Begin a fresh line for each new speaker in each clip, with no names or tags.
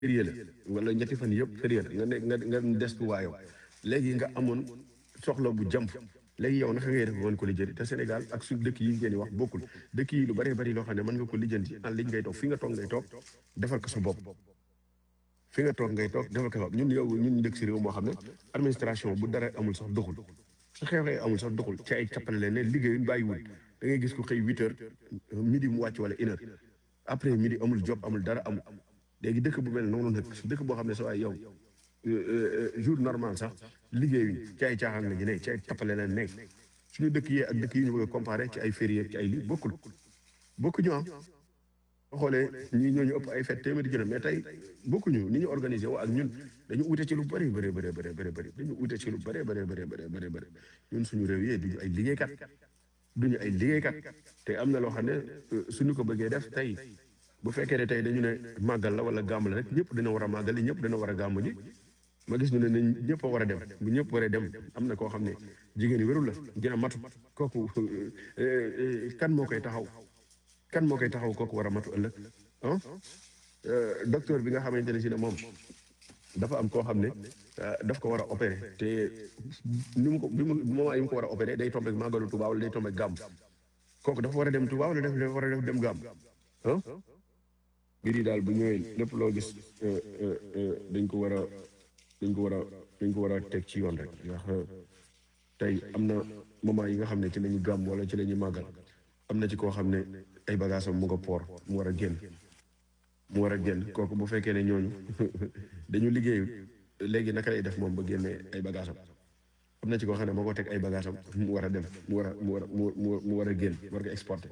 férié la wala ñetti fan yëpp férié la nga ne nga nga des tu waayoo léegi nga amoon soxla bu jàmp léegi yow naka ngay def mën ko lijjanti te Sénégal ak su dëkk yi ngeen di wax bokkul dëkk yi lu bëree bëri loo xam ne mën nga ko lijjanti en ligne ngay toog fi nga toog ngay toog defal ko sa bopp fi nga toog ngay toog defal ko sa bopp ñun yow ñun ñu dëkk si réew moo xam ne administration bu dara amul sax doxul su xew-xew amul sax doxul ci ay cappale leen ne liggéeyuñ bàyyiwul da ngay gis ko xëy huit heures midi mu wàcc wala une heure après midi amul job amul dara amul léegi dëkk bu mel noonu nag dëkk boo xam ne sa waay yow jour normal sax liggéeyuñ ci ay caaxaan la ñu ne ci ay tappale leen nekk suñu dëkk yee ak dëkk yi ñu bëgg a comparé ci ay férié ci ay lii bokkul bokkuñu ah boo xoolee ñii ñooñu ëpp ay fête téeméeri jëna mais tey bokkuñu ni ñu organisé woo ak ñun dañu ute ci lu bëri bëri bëri bëri bëri bëri dañu ute ci lu bëri bëri bëri bëri bëri bëri ñun suñu réew yi duñu ay liggéeykat duñu ay liggéeykat te am na loo xam ne suñu ko bëggee def tey bu fekkee ne tey dañu ne màggal la wala gàmm la rek ñëpp dina war a màggal ñëpp dina war a gàmm ji ma gis ñu ne nañ ñëpp a war a dem bu ñëpp waree dem am na koo xam ne jigéen yi wérul la dina matu kooku kan moo koy taxaw kan moo koy taxaw kooku war a matu ëllëg ah docteur bi nga xamante ne si ne moom dafa am koo xam ne daf ko war a opéré te ni mu ko bi mu moment yi mu ko war a opéré day tombé màggalu Tuubaa wala day tombé gàmm kooku dafa war a dem Tuubaa wala dafa war a def dem gàmm ah mbir yi daal bu ñëwee lépp loo gis dañ ko war a dañ ko war a dañ ko war a teg ci yoon rek ndax tey am na moment yi nga xam ne ci la ñu gàmm wala ci la ñu màggal am na ci koo xam ne ay bagages am mu nga poor mu war a génn mu war a génn kooku bu fekkee ne ñooñu dañu liggéey léegi naka lay def moom ba génnee ay bagages am am na ci koo xam ne moo ko teg ay bagages am mu war a dem mu war a mu war a mu war a génn war ko exporter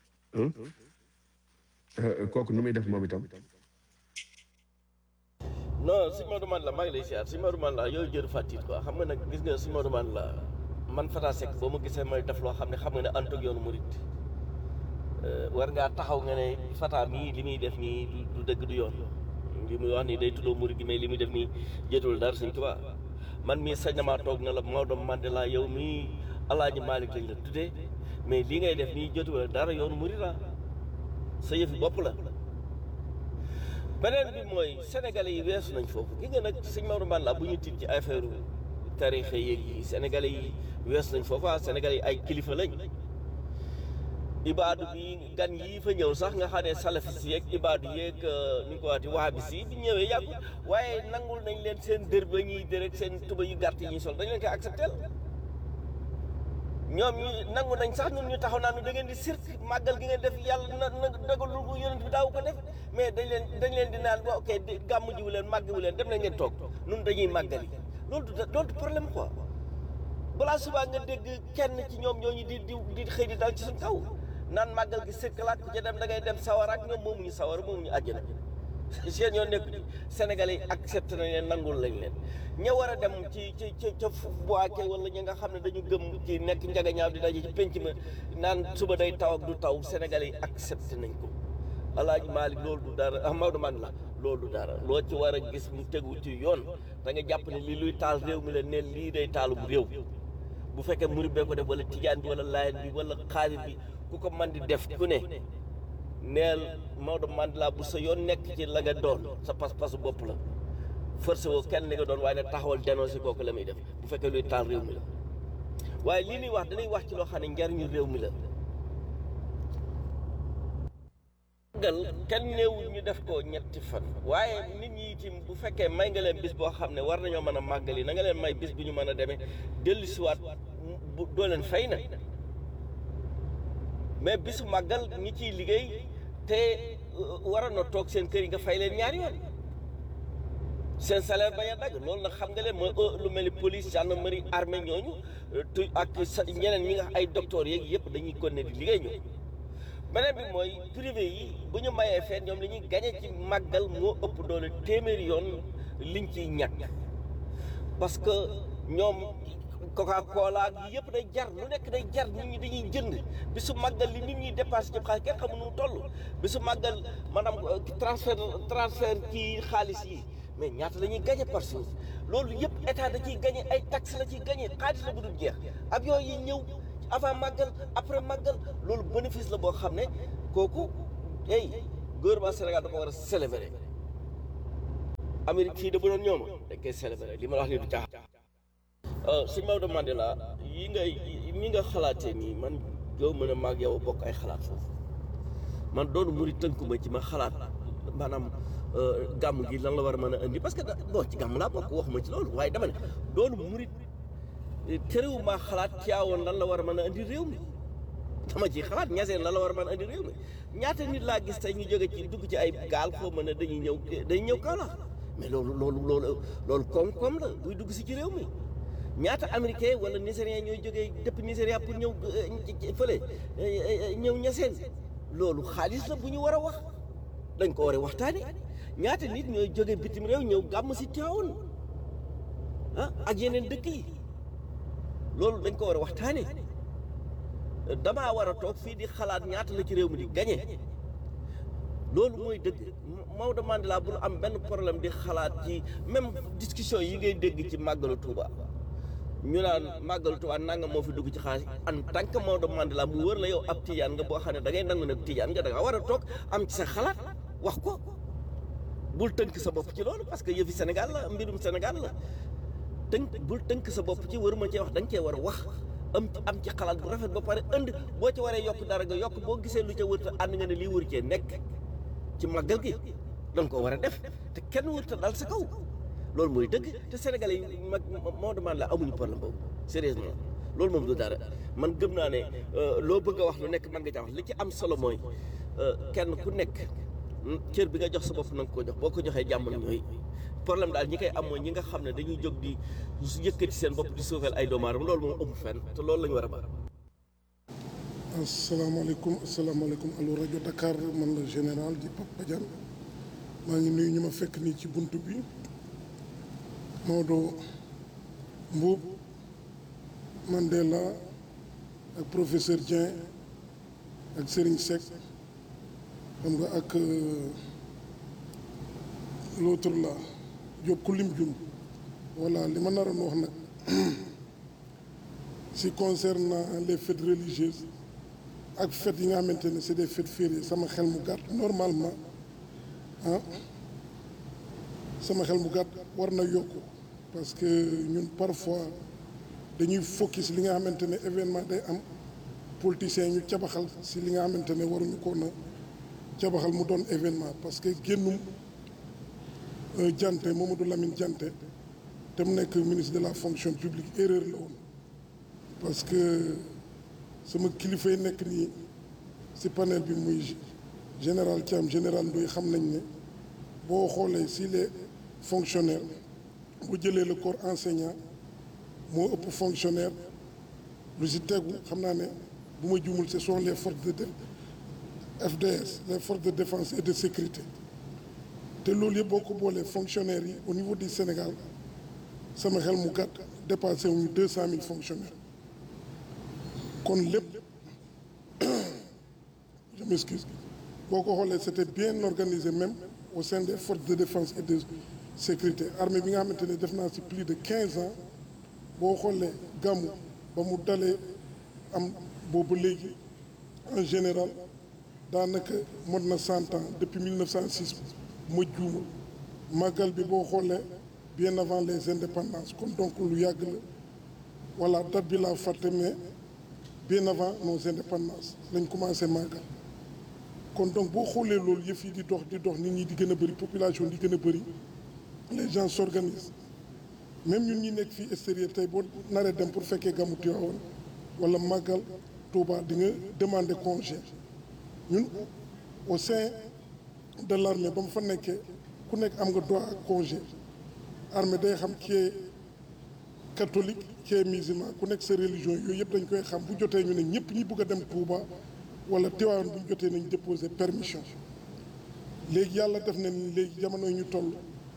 kooku nu muy def moom itam.
non si Maodo man la maa ngi lay siyaar si Maodo man la yooyu jër fàttit quoi xam nga nag gis nga si Maodo man la man Fata Seck boo ma gisee may def loo xam ne xam nga ne antog yoonu murit war ngaa taxaw nga ne Fata mii li muy def nii du dëgg du yoon li muy wax nii day tuddoo murit gi mais li muy def nii jotul dara Sëñ Tuubaa man mii sañ na maa toog na la Maodo Mandela yow mii Alaaji Maalik lañ la tuddee mais li ngay def nii jotul dara yoonu murit la sa yëfi bopp la beneen bi mooy sénégalais yi weesu nañ foofu gi nga nag sëñ Maodo Mandela bu ñu tiit ci affaire tarixa yeeg yi sénégalais yi weesu nañ foofu ah sénégalais yi ay kilifa lañ ibaadu bi gan yii fa ñëw sax nga xam ne salafis yeeg ibaadu yeeg ni ñu ko waxati wahabis yi bi ñëwee yàggu waaye nangul nañ leen seen dër ba ñuy dër ak seen tuba yu gàtt yi ñuy sol dañ leen koy accepté ñoom ñu nangu nañ sax ñun ñu taxaw naan da ngeen di sirk màggal gi ngeen def yàlla na na dogalul bu yonent bi daaw ko def mais dañ leen dañ leen di naan ok gàmm jiwu leen màggiwu leen dem leen ngeen toog nun dañuy màggali loolu du loolu du problème quoi balaa subaa nga dégg kenn ci ñoom ñooñu di di di xëy di dal ci suñ kaw naan màggal gi sirkalaat ku ca dem da ngay dem sawar ak ñoom moomuñu sawar moomuñu àjjana seen yoon nekku ci sénégalais yi accepté nañ leen nangul lañ leen ña war a dem ci ci ci ca boake wala ñi nga xam ne dañu gëm ci nekk njagañaaw di daje ci penc ma naan suba day taw ak du taw sénégalais yi accepté nañ ko alaaji Maalik loolu du dara ah Maodo man la loolu du dara loo ci war a gis mu tegu ci yoon da nga jàpp ne lii luy taal réew mi la ne lii day taalum réew bu fekkee murid bee ko def wala tijaan bi wala laayeen bi wala xaadir bi ku ko man di def ku ne neel Maodo Mandela bu sa yoon nekk ci la nga doon sa pas-pasu bopp la forcé woo kenn li nga doon waaye nag taxawal dénoncé kooku la muy def bu fekkee luy taal réew mi la waaye lii ñuy wax dañuy wax ci loo xam ne njariñu réew mi la màggal kenn néewul ñu def ko ñetti fan waaye nit ñi itam bu fekkee may nga leen bis boo xam ne war nañoo mën a màggal yi na nga leen may bis bu ñu mën a demee dellu siwaat bu doo leen fay na mais bisu màggal ñi ciy liggéey te waroon na toog seen kër yi nga fay leen ñaari yoon seen salaire bañ a dagg loolu nag xam nga leen mooy lu mel ni police gendarmerie armée ñooñu tu ak sa ñeneen ñi nga ay docteurs yeeg yëpp dañuy continuer di liggéey ñu beneen bi mooy privé yi bu ñu mayee feet ñoom li ñuy gañe ci màggal moo ëpp doole téeméeri yoon liñ ciy ñàkk parce que ñoom coca cola yi yëpp day jar lu nekk day jar nit ñi dañuy jënd bisu màggal li nit ñi dépassé ci xaalis kenn xamu nu mu toll bisu màggal maanaam transfert transfert ci xaalis yi mais ñaata la ñuy gagné par jour loolu yëpp état da ciy gagné ay taxes la ciy gagné xaalis la bu dul jeex avion yi ñëw avant màggal après màggal loolu bénéfice la boo xam ne kooku hey gouvernement Sénégal da ko war a célébrer Amérique fii de bu doon ñooma dañ koy célébrer li ma la wax ni du caaxaan si Maodo Mandela yi ngay mi nga xalaatee nii man yow mën a maag yow bokk ay xalaat foofu man doonu muri tënkuma ci ma xalaat maanaam gàmm gi lan la war a mën a indi parce que da bon ci gàmm laa bokk waxuma ci loolu waaye dama ne doonu murit terewu maa xalaat ciyaawoon lan la war a mën a indi réew mi dama ci xalaat ñaseen lan la war a mën a indi réew mi ñaata nit laa gis tey ñu jóge ci dugg ci ay gaal foo mën a dañuy ñëw dañuy ñëw Kaolack mais loolu loolu loolu loolu koom-koom la buy dugg si ci réew mi ñaata américain wala nigérien ñooy jógee depuis Nigéria pour ñëw fële ñëw ñaseen loolu xaalis la bu ñu war a wax dañ ko war a waxtaane ñaata nit ñooy jóge bitim réew ñëw gàmm si Tiwaawan ah ak yeneen dëkk yi loolu dañ ko war a waxtaane damaa war a toog fii di xalaat ñaata la ci réew mi di gañe loolu mooy dëgg Maodo Mandela bu am benn problème di xalaat ci même discussion yi ngay dégg ci màggalu Touba ñu naan màggalu Touba nanga moo fi dugg ci xaalis en tant que Maodo Mandela mu wër la yow ab tijaan nga boo xam ne da ngay nangu nag tijaan nga da nga war a toog am ci sa xalaat wax ko bul tënk sa bopp ci loolu parce que yëfi Sénégal la mbirum Sénégal la tënk bul tënk sa bopp ci waruma cee wax da nga cee war a wax am am ci xalaat bu rafet ba pare ënd boo ci waree yokk dara nga yokk boo gisee lu ca wërta ànd nga ne lii wër cee nekk ci màggal gi danga ko war a def te kenn wërta dal sa kaw loolu mooy dëgg te sénégalais yi mag moo demande la amuñu problème boobu sérieusement loolu moom du dara man gëm naa ne loo bëgg a wax lu nekk mën nga ca wax li ci am solo mooy kenn ku nekk cër bi nga jox sa bopp na nga ko jox boo ko joxee jàmm ñooy problème daal ñi koy am mooy ñi nga xam ne dañuy jóg di yëkkati seen bopp di suufeel ay doomu aadama loolu moom amul fenn te loolu la ñu war a ba
asalaamaaleykum asalaamaaleykum allo rajo Dakar man la général di Pape Badiane maa ngi nuyu ñu ma fekk nii ci bunt bi Maodo Mbuub Mandela ak professeur Dieng ak Serigne Seck xam nga ak l'autre là Diop ku lim jum voilà li ma naroon wax nag si concernant les fêtes religieuses ak fêtes yi nga xamante ne c'est des fêtes fériées sama xel mu gàtt normalement ah sama xel mu gàtt war na yokku parce que ñun parfois dañuy focus li nga xamante ne événement day am politiciens ñu cabaxal si li nga xamante ne waruñu ko na cabaxal mu doon événement parce que génnum Diante Mamadou Lamine Diante te mu nekk ministre de la fonction publique erreur la woon parce que sama kilifa yi nekk nii ci panel bi muy général Thiam général Ndoye xam nañ ne boo xoolee si les fonctionnaires bu jëlee le corps enseignant moo ëpp fonctionnaire lu si tegu xam naa ne bu ma juumul ce sont les forces de FDS les forces de défense et de sécurité te loolu yëpp boo ko boolee fonctionnaires yi au niveau du Sénégal sama xel mu gàtt dépassé wuñu deux cent mille fonctionnaires kon lépp je m'excuse boo ko xoolee c'était bien organisé même au sein des forces de défense et de sécurité armée bi nga xamante ne def naa ci plus de quinze ans boo xoolee gàmmu ba mu dalee am boobu léegi en général daanaka mot na cent ans depuis 1906 ma juuma màggal bi boo xoolee bien avant les indépendances kon donc lu yàgg la voilà date bi laa fàtte mais bien avant nos indépendances lañ commencé màggal kon donc boo xoolee loolu yëf yi di dox di dox nit ñi di gën a bëri population di gën a bëri les gens s'organisent même ñun ñi nekk fii extérieur tey boo naree dem pour fekkee gàmmu Tiwaawan wala màggal Touba di nga demander congé ñun au sein de l'armée ba mu fa nekkee ku nekk am nga droit ak congé armée day xam qui est catholique qui est musulman ku nekk sa religion yooyu yëpp dañ koy xam bu jotee ñu ne ñëpp ñi bëgg a dem Touba wala Tiwaawan bu ñu jotee nañ déposer permission léegi yàlla def na ni léegi jamono yi ñu toll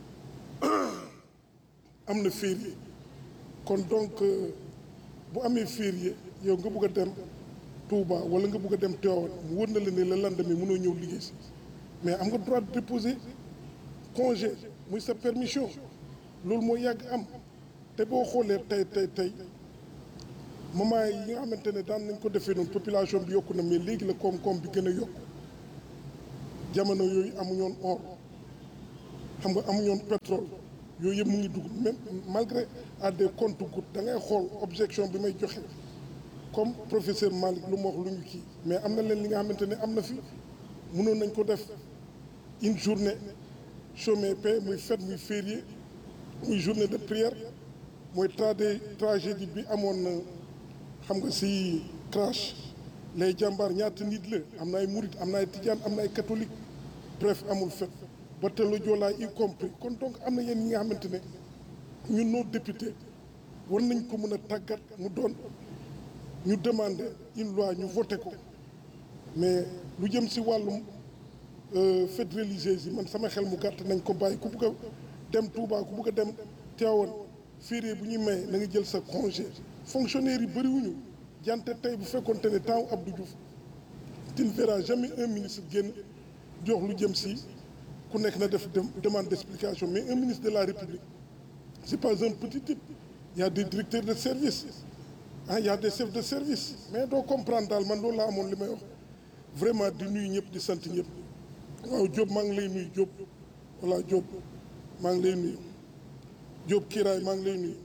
am na férié kon donc bu amee férié yow nga bëgg a dem Touba wala nga bëgg a dem Tiwaawan mu wër na la ne la lendemain mënoo ñëw liggéey si mais am nga droit de déposer congé muy sa permission loolu moo yàgg am te boo xoolee tey tey tey moment yi nga xamante ne daan nañ ko defee noonu population bi yokku na mais léegi la koom-koom bi gën a yokku jamono yooyu amuñoon or xam nga amuñu woon pétrole yooyu yëpp mu ngi dugg même malgré à des comptes gouttes da ngay xool objection bi may joxe comme professeur Malick lu mu wax lu ñu kii mais am na leen li nga xamante ne am na fi mënoon nañ ko def une journée chômé paie muy fête muy férié muy journée de prière mooy trade tragédie bi amoon na xam nga si crash les jàmbaar ñaata nit la am na ay murit am na ay tijaan am na ay catholique bref amul fête ba te la joolaa y compris kon donc am na yéen ñi nga xamante ne ñun nos députés war nañ ko mën a tàggat mu doon ñu demander une loi ñu voté ko mais lu jëm si wàllum fête religieuse yi man sama xel mu gàtt nañ ko bàyyi ku bugg a dem Touba ku bugg a dem Tivaouane férié bu ñuy maye na nga jël sa congé fonctionnaire yi bëriwuñu jante tey bu fekkoonte ne temps Abdou Diouf tu ne verras jamais un ministre génn jox lu jëm si ku nekk na def demande d'explication mais un ministre de la République c'est pas un petit type il y a des directeurs de service ah il y a des chefs de service mais doo comprendre daal man loolu laa amoon li may wax vraiment di nuyu ñëpp di sant ñëpp waaw Diop maa ngi lay nuyu Diop voilà Diop maa ngi lay nuyu Diop Kiraay maa ngi lay nuyu.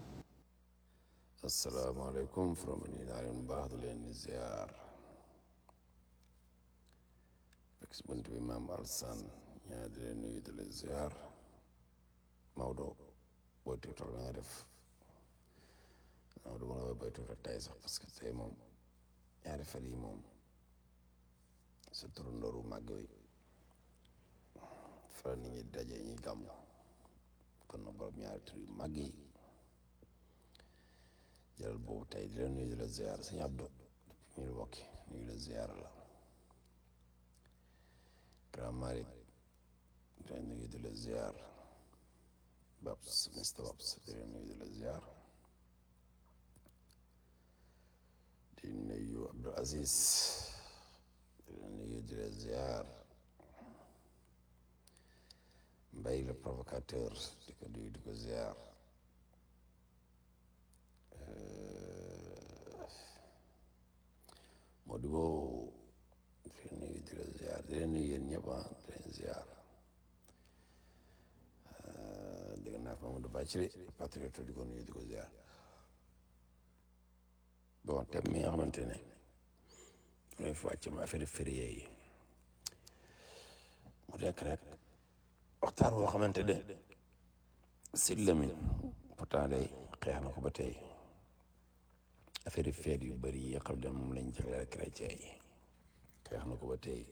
asalaamaaleykum from nii naa leen baax di leen ziar fekk si bunt bi maam Alsan ñaa di leen nuyu di leen ziar Maodo boo tiktok la nga def Maodo ma la woy booy tiktok tey sax parce que tey moom ñaari fan yi moom sa turu ndoru màgg wi fa nit ñi daje ñi gàmm kon na borom ñaari tur yu màgg yi jëlal boobu tey di la nuyu di la ziar sëñ Abdou ñu bokki nuyu la ziar la grand Malick di la nuyu di la ziar Babs Mr Babs di la nuyu di la ziar di nuyu Abdou Aziz di la nuyu di la ziar Mbaye le provocateur di ko nuyu di ko ziar Modibo di leen nuyu di la ziar di leen nuyu yéen ñëpp ah di leen ziar dégg naa ko Mamadou Bacary patriote di ko nuyu di ko ziar bon thème mi nga xamante ne mooy fi wàcc ma affaire férié yi mu nekk rek waxtaan boo xamante ne Sidy Lamine pourtant day xeex na ko ba tey affaire feet yu bëri yi xam ne moom lañ jagleel chrétien yi xeex na ko ba tey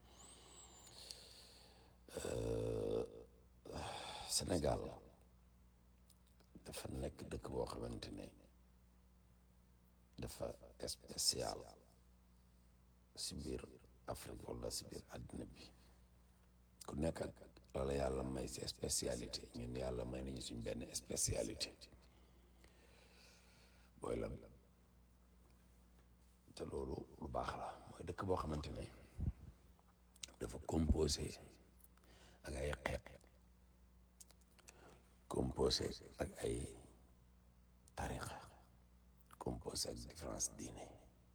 Sénégal dafa nekk dëkk boo xamante ne dafa spécial si biir Afrique wala si biir àddina bi ku nekk ak loola yàlla may si spécialité ñun yàlla may nañu suñ benn spécialité booy lan te loolu lu baax la mooy dëkk boo xamante ne dafa composé ak ay xeet composé ak ay tarixa composé ak différence diine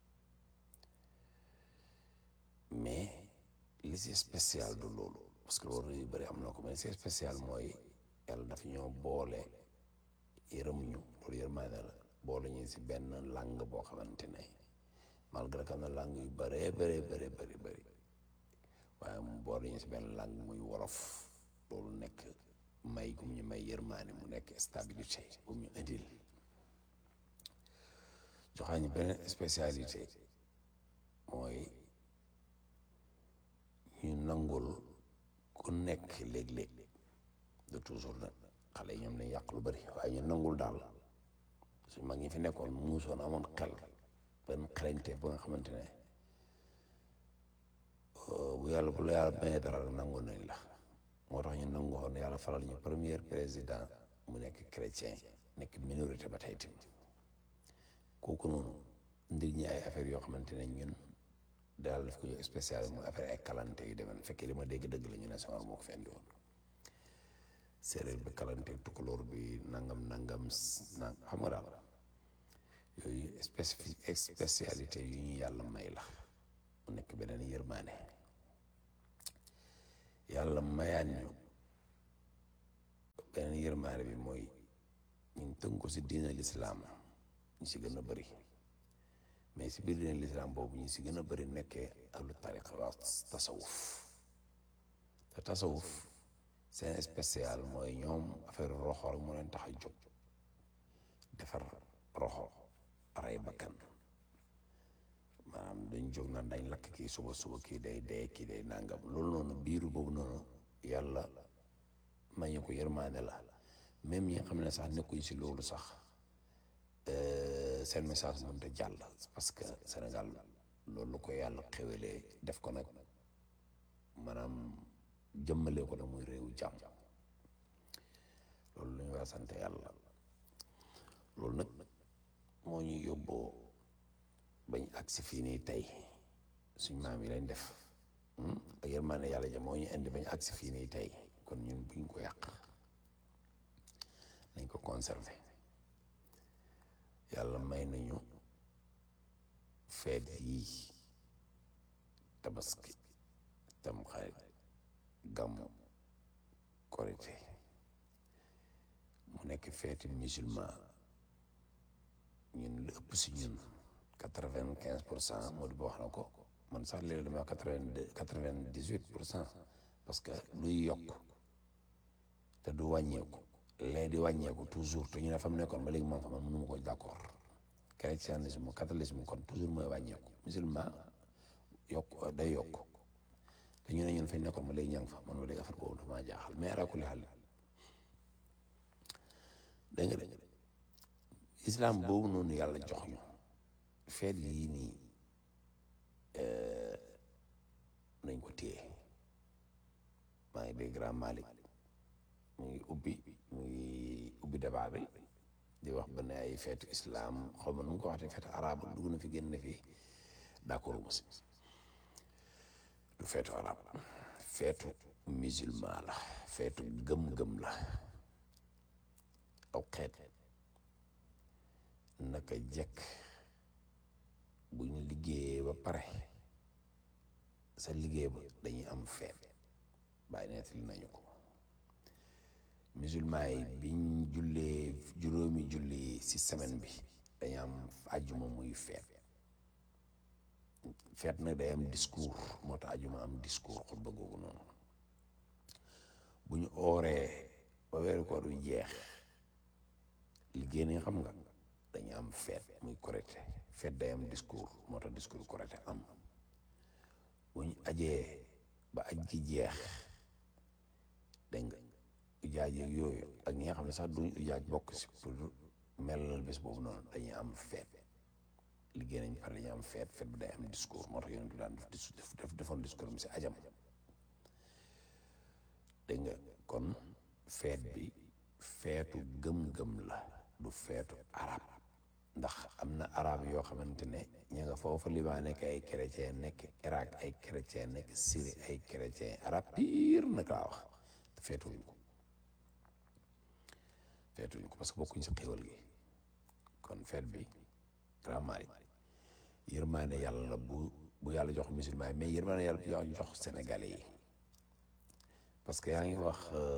mais li si spécial du loolu parce que loolu yu bëri am na ko mais si spécial mooy yàlla dafa ñoo boole yërëm ñu loolu yërmaane la boole ñu si benn langue boo xamante ne malgré que am na langue yu bëree bëree bëri bëri bëri waaye mu boole ñu si benn langue muy wolof loolu nekk may gum ñu may yërmaane mu nekk stabilité gum ñu indil joxaa ñu beneen spécialité mooy ñu nangul ku nekk léeg-léeg de toujours nag xale yi ñoom lañ yàq lu bëri waaye ñu nangul daal suñ mag ñi fi nekkoon muusoon amoon xel benn xarañte ba nga xamante ne bu yàlla bu la yàlla mayee dara nangu nañ la moo tax ñu nangu woon yàlla falal ñu premier président mu nekk chrétien nekk minorité ba tey tamit kooku noonu ndir ñi ay affaire yoo xamante ne ñun daal daf ko jox spécial mooy affaire ay kalante yu demee fekkee li ma dégg dëgg la ñu ne sama moo ko fendi woon séeréer bi kalante tukulóor bi nangam nangam na xam nga daal yooyu spécifi spécialité yu ñu yàlla may la mu nekk beneen yërmaane yàlla mayaan ñu yërmaane bi mooy ñun tënk ko si diina lislaam ñu si gën a bëri mais si biir diina lislaam boobu ñu si gën a bëri nekkee ahlu tariqa waa tasawuf te tasawuf seen spécial mooy ñoom affaire roxo rek moo leen tax a jóg defar roxo rey bakkan maanaam dañ jóg naan dañ lakk kii suba suba kii day dee kii day nangam loolu noonu biiru boobu noonu yàlla may ñu ko yërmaande la même ñi nga xam ne sax nekkuñ si loolu sax seen message mënut a jàll parce que Sénégal loolu ko yàlla xewelee def ko nag maanaam jëmmalee ko nag muy réewu jàmm loolu lu ñu war a sant yàlla loolu nag moo ñuy yóbboo bañ agsi fii nii tey suñ maam yi lañ def ak yërmaande yàlla ja moo ñu indi bañ agsi fii nii tey kon ñun buñ ko yàq nañ ko conserver yàlla may nañu feet yii tabaski tam xarit gàmmu korite mu nekk feeti musulman ñun lu ëpp si ñun quatre-vingt-quinze pour cent moo di ba wax na ko man sax léegi dama quatre-vingt-deux quatre-vingt-dix-huit pour cent parce que luy yokk te du wàññeeku lee di wàññeeku toujours te ñu ne fa mu nekkoon ba léegi moom fa man mënu ma ko d'accord chrétianisme catholicisme kon toujours mooy wàññeeku musulman yokk day yokk te ñu ne ñun fañ nekkoon ba léegi ña nga fa man ba léegi affaire boobu dafa maa jaaxal mais ala kulli xaal dégg nga de islam boobu noonu yàlla jox ñu feet yii nii nañ ko téye maa ngi dégg grand Malick mu ngi ubbi mu ngi ubbi débat bi di wax ba ne ay feetu islam xaw ma nu mu ko waxee feetu arab dugg na fi génn na fi d'accord mu si du feetu arab feetu musulman la feetu gëm-gëm la aw xeet naka jekk bu ñu liggéeyee ba pare sa liggéey ba dañuy am feet bàyyi nettali nañu ko musulman yi biñ jullee juróomi julli ci semaine bi dañu am ajuma muy feet feet nag day am discours moo tax ajuma am discours xutba googu noonu bu ñu ooree ba weeru koor wi jeex liggéey nañ xam nga dañu am feet muy correcté feet day am discours moo tax discours correcté am bu ñu ajee ba aj gi jeex dégg nga ujaaj yeeg yooyu ak ñi nga xam ne sax duñ ujaaj bokk si pour melal bés boobu noonu dañuy am feet liggéey nañ pare dañuy am feet feet bi day am discours moo tax yonent bi daan def def defoon discours am si ajam dégg nga kon feet bi feetu gëm-gëm la du feetu arab ndax am na arab yoo xamante ne ña nga foofu Liban nekk ay chrétien nekk Irak ay chrétien nekk Syrie ay chrétien arab pire nag laa wax te feetuwuñ ko feetuwuñ ko parce que bokkuñ si xéwal gi kon feet bi vraiment yërmaane yàlla la bu bu yàlla jox musulman yi mais yërmaane yàlla bu jox sénégalais yi parce que yaa ngi wax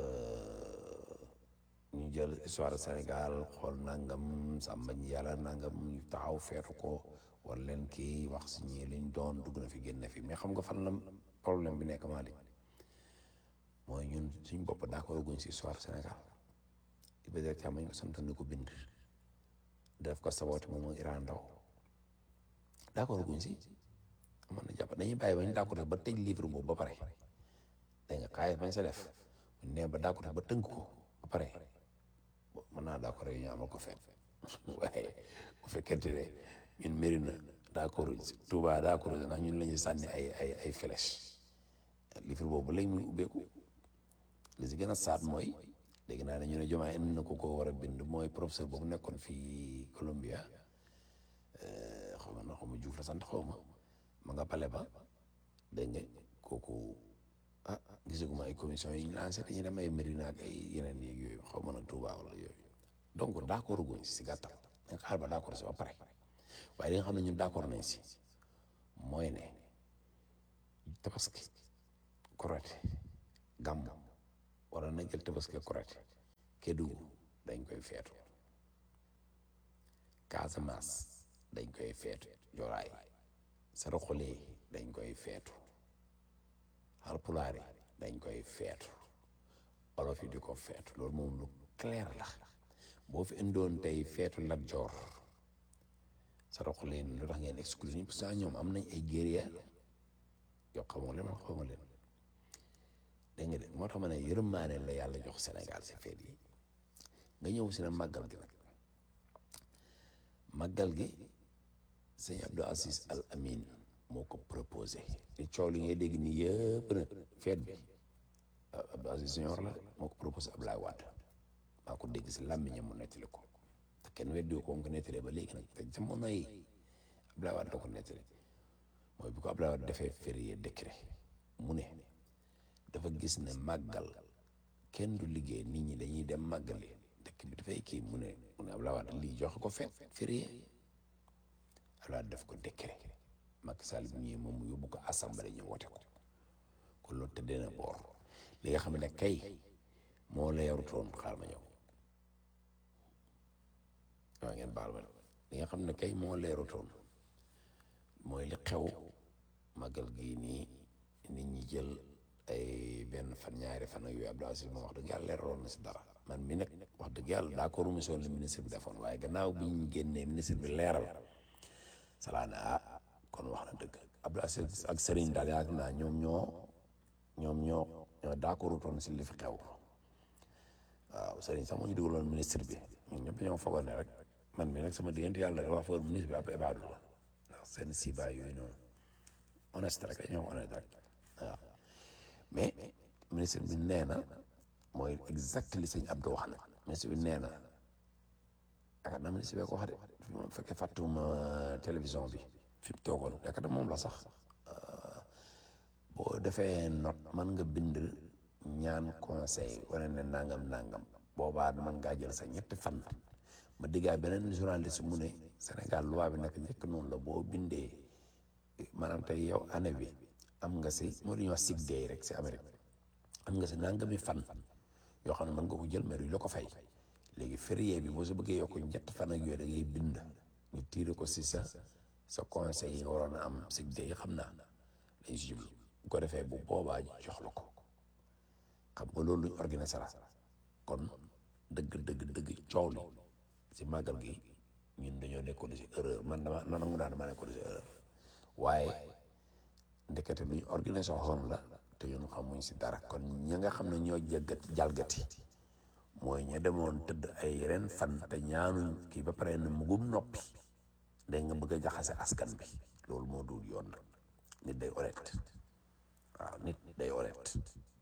ñu jël histoire Sénégal xool nangam sàmba ñi yàlla nangam ñu taxaw feetu ko war leen kii wax si ñii liñ doon dugg na fi génn fi mais xam nga fan la problème bi nekk Malick mooy ñun suñ bopp d'accord guñ si histoire Sénégal Iba Der Thiam ñu ko sant ni ko bind def ko saboote moom mooy Iran Ndaw d'accord guñ si mën na jàpp dañuy bàyyi ba ñu d'accord ba tëj livre boobu ba pare dégg nga kaay bañ sa def ñu ne ba d'accord ba tënk ko ba pare mën naa d'accord yi ñu amal ko feet waaye bu fekkente ne ñun méri na d'accord Touba d'accord ndax ñun la ñuy sànni ay ay ay flèche livre boobu léegi muy ubbeeku li si gën a saat mooy dégg naa ne ñu ne Diomaye indi na ko ko war a bind mooy professeur boobu nekkoon fii Columbia xaw ma na xaw ma Juuf la sant xaw ma ma nga pale ba dégg nga kooku ah gisaguma ay commission yi ñu lancé dañuy dem ay Medina ak ay yeneen yeeg yooyu xaw ma nag Touba wala yooyu donc d' accord guñ si gàttal dañ xaar ba d' accord si ba pare waaye li nga xam ne ñun d' accord nañ si mooy ne tabaski correct gàmm wala na jël tabaski correct Kédougou dañ koy feetu Casamance dañ koy feetu Joraay Saraxule dañ koy feetu Halpulaar dañ koy feetu olof yi di ko feetu loolu moom lu clair la boo fi indoon tey feetu Lat Joor Saraxule lu tax ngeen exclure ñi parce que ñoom am nañ ay guerrier yoo xamoo leen man xamoo leen dégg nga de moo tax ma ne yërmaane la yàlla jox Sénégal si feet yi nga ñëw si na màggal gi nag màggal gi sëñ Abdou Aziz Al Amin moo ko proposé te coow li ngay dégg nii yëpp nag feet bi Abdou Aziz Senior la moo ko proposé Abdoulaye Wade maa ko dégg si làmmiñam mu nettali ko te kenn weddi ko ko nettalee ba léegi nag te jamono yi Abdoulaye Wade da ko nettali mooy bi ko Abdoulaye Wade defee férié décret mu ne dafa gis ne màggal kenn du liggéey nit ñi dañuy dem màggali dëkk bi dafay kii mu ne mu ne Abdoulaye Wade lii joxe ko fet férié Abdoulaye Wade def ko décret Macky Sall bi ñëwee moom mu yóbbu ko assemblée ñu wote ko kon loolu tëddee na boor li nga xam ne kay moo la yarutoon xaar ma ñëw waaw ngeen baal ma li nga xam ne kay moo la yarutoon mooy li xew màggal gii nii nit ñi jël ay benn fan ñaari fan ak yooyu Abdou Aziz moom wax dëgg yàlla leeraloon na si dara man mi nag wax dëgg yàlla d'accord mu soon li ministre bi defoon waaye gannaaw bi ñu génnee ministre bi leeral salaa ne ah kon wax na dëgg Abdou Aziz ak Serigne daal yaakaar naa ñoom ñoo ñoom ñoo ñoo d'accord toon si li fi xew waaw Serigne sax moo ñu dugaloon ministre bi ñun ñëpp ñoo fogoon ne rek man mi nag sama diggante yàlla rek wax foog ministre bi ab ibaadu la ndax seen siba yooyu noonu honnête rek ñoom honnête rek waaw mais ministre bi nee na mooy exact li sëñ Abdou wax na ministre bi nee na yaakaar naa ministre bi ko wax de fi ma fekkee fàttuma télévision bi fi mu toogoon yaakaar naa moom la sax boo defee note mën nga bind ñaan conseil wane ne nangam nangam boobaa mën ngaa jël sa ñetti fan ma diggaa beneen journaliste mu ne Sénégal loi bi nag njëkk noonu la boo bindee maanaam tey yow année bi am nga si moo di ñuy wax sick day rek si Amérique am nga si nangami fan yoo xam ne mën nga ko jël mais duñ la ko fay léegi férié bi boo si bëggee yokk ñett fan ak yooyu da ngay bind ñu tiire ko si sa sa conseil yi nga waroon a am sick day xam naa lañ si jublu bu ko defee bu boobaa jox la ko xam nga loolu luñ organisé la kon dëgg dëgg dëgg coow li si màggal gi ñun dañoo nekkoon si erreur man dama nangu naa dama nekkoon si erreur waaye ndekete luñ organisé woon la te ñun xamuñ si dara kon ña nga xam ne ñoo jaggat jalgati mooy ña demoon tëdd ay ren fan te ñaanuñ kii ba pare ne mugum noppi day nga bëgg a jaxase askan bi loolu moo dul yoon nag nit day honnête waaw nit day honnête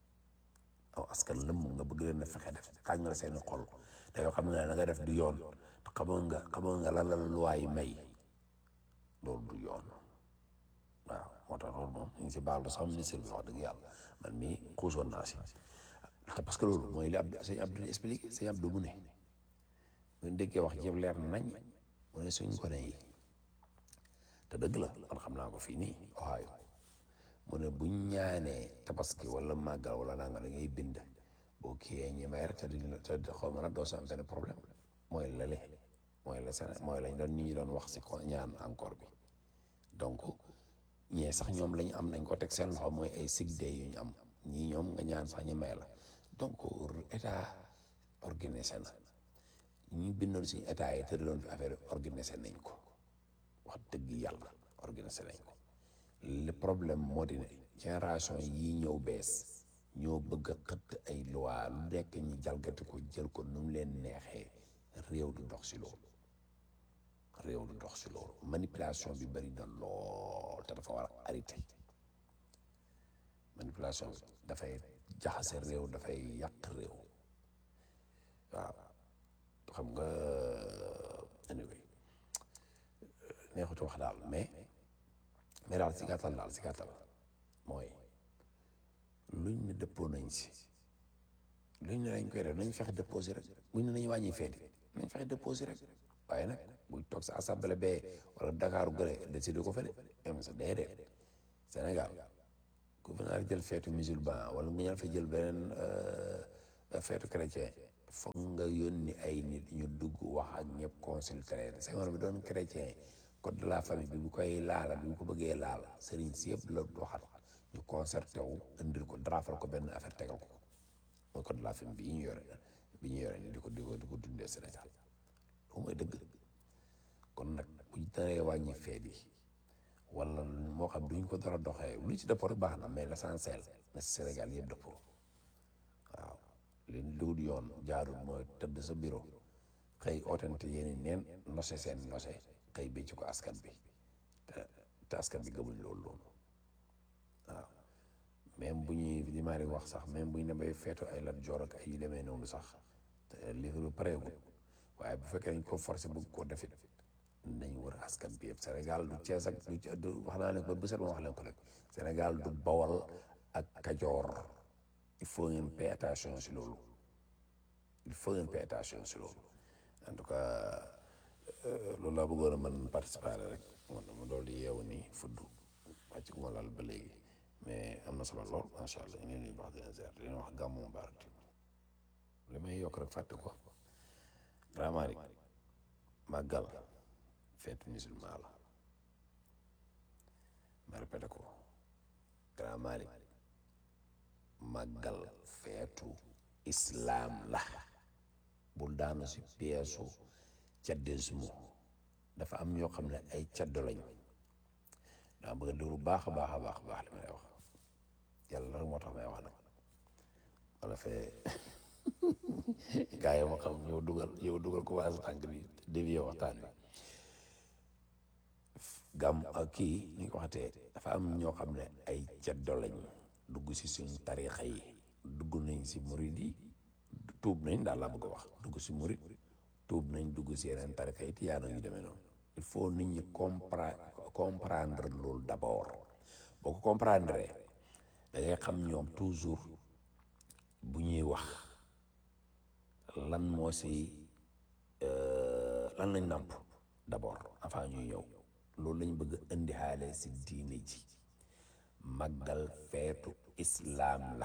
aw askan lëmm nga bëgg leen a fexe def tàng la seeni xol te yoo xam ne na nga def du yoon te xamoon nga xamoon nga lan la luwaay may loolu du yoon waaw moo tax loolu moom ñu ngi si baal sax ministre bi wax dëgg yàlla man mii xuusoon naa si te parce que loolu mooy li Abdou sëñ Abdou expliqué sëñ Abdou mu ne bu ñu déggee wax jëf leer nañ mu ne suñ ko ne yi te dëgg la man xam naa ko fii nii Ohio mu ne buñ ñaanee tabaski wala màggal wala nanga da ngay bind boo kiyee ñi may rek te duñ la te xaw ma nag doo si am benn problème mooy lale mooy la Séné mooy lañ doon nit ñi doon wax si ko ñaan encore bi donc ñee sax ñoom lañu am nañ ko teg seen loxo mooy ay sick day yu ñu am ñii ñoom nga ñaan sax ñu may la donc état organisé na ñu bindoon si état yi tëraloon fi affaire organisé nañ ko wax dëgg yàlla organisé nañ ko le problème moo di ne génération yii ñëw bees ñoo bëgg a xëtt ay loi lu nekk ñi jalgati ko jël ko nu mu leen neexee réew du dox si loolu réew du dox si loolu manipulation bi bari na lool te dafa war a arrêté manipulation bi dafay jaxase réew dafay yàq réew waaw xam nga anyway neexutu wax daal mais mais daal si gàttal daal si gàttal mooy luñ ne dëppoo nañ si luñ ne dañ koy def nañ fexe déposé rek buñ ne nañu wàññi feeti nañ fexe déposé rek waaye nag buñ toog sa assemblée bee wala Dakar gële décidé ko fa de am sa déedéet Sénégal ku fi naa jël feetu musulman wala nga ñaan fa jël beneen feetu chrétien foog nga yónni ay nit ñu dugg wax ak ñëpp consulter leen Senghor bi doon chrétien code de la famille bi bu koy laala bi bu ko bëggee laal sëriñ si yëpp la waxat ñu concerté wu indil ko drafal ko benn affaire tegal ko mooy code de la famille bi ñu yore bi ñu yore ni di ko di ko di ko dundee Sénégal loolu mooy dëgg kon nag bu ñu naree wàññi fee bi wala moo xam duñ ko dara doxee lu ci dëppoo rek baax na mais l'essentiel na Sénégal yëpp dëppoo waaw li dugul yoon jaarul mooy tëdd sa bureau xëy ootante yéeni neen nose seen nose xëy bi ci ko askan bi te te askan bi gëmuñ loolu loolu waaw même bu ñuy li maa di wax sax même bu ñu ne bay feetu ay lat joor ak ay yu demee noonu sax te livre bi pareegul waaye bu fekkee dañ ko forcé bëgg koo defit nañ wër askan bi yëpp Sénégal du Cees ak du du wax naa ne ba bu set ma wax leen ko rek Sénégal du Bawol ak Kajoor il faut ngeen pay attention si loolu il faut ngeen pay attention si loolu en tout cas loolu laa bëggoon a mën participer rek man ma dool di yeewu nii fudd wàcc gu ma laal ba léegi mais am na solo lool macha allah ñu leen di wax dina ziar di leen wax gàmmu mubarak li may yokk rek fàtte ko vraiment rek màggal feetu musulman la ma répété ko Grand Malick màggal feetu islam la bul daanu si pièsu caddisme dafa am ñoo xam ne ay caddo lañ daa bëgg a déglu baax a baax a baax baax li may wax yàlla rek moo tax may wax nag wala fee gaa yi ma xam yow dugal yow dugal ko waas tànk bi dévié waxtaan wi gàmm ak kii ni ko waxatee dafa am ñoo xam ne ay caddo lañ dugg si suñ tarixa yi dugg nañ si murid yi tuub nañ daal laa bëgg a wax dugg si murid tuub nañ dugg si yeneen tarixa yi tiyaano yu demee noonu il faut nit ñi compre comprendre loolu d'abord boo ko comprendre da ngay xam ñoom toujours bu ñuy wax lan moo si lan lañ nàmp d'abord avant ñuy ñëw loolu lañ bëgg indi xaale si diine ji màggal feetu islaam la